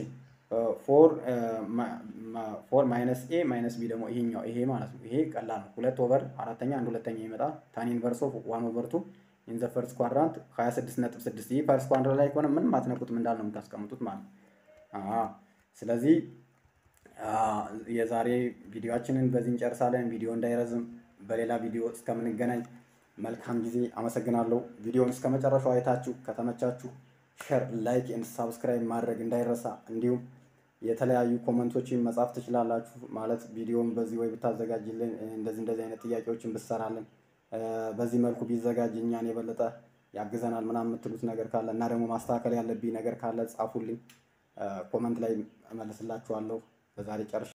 ፎር ማይነስ ኤ ማይነስ ቢ ደግሞ ይሄኛው ይሄ ማለት ነው። ይሄ ቀላል ነው። ሁለት ኦቨር አራተኛ አንድ ሁለተኛ ይመጣል። ታን ኢንቨርስ ኦፍ ዋን ኦቨር ቱ ኢን ዘ ፈርስት ኳድራንት 26 ነጥብ 6 ይህ ፈርስት ኳድራንት ላይ ከሆነ ምንም አትነኩትም እንዳለ ነው የምታስቀምጡት ማለት ነው። ስለዚህ የዛሬ ቪዲዮአችንን በዚህ እንጨርሳለን። ቪዲዮ እንዳይረዝም በሌላ ቪዲዮ እስከምንገናኝ መልካም ጊዜ። አመሰግናለሁ። ቪዲዮውን እስከ መጨረሻው አይታችሁ ከተመቻችሁ ሸር፣ ላይክ ኤንድ ሳብስክራይብ ማድረግ እንዳይረሳ። እንዲሁም የተለያዩ ኮመንቶችን መጻፍ ትችላላችሁ። ማለት ቪዲዮውን በዚህ ወይ ብታዘጋጅልን እንደዚህ እንደዚህ አይነት ጥያቄዎችን ብትሰራልን በዚህ መልኩ ቢዘጋጅ እኛን የበለጠ ያግዘናል ምናምን የምትሉት ነገር ካለ እና ደግሞ ማስተካከል ያለብኝ ነገር ካለ ጻፉልኝ። ኮመንት ላይ እመልስላችኋለሁ። በዛሬ ጨርሻለሁ።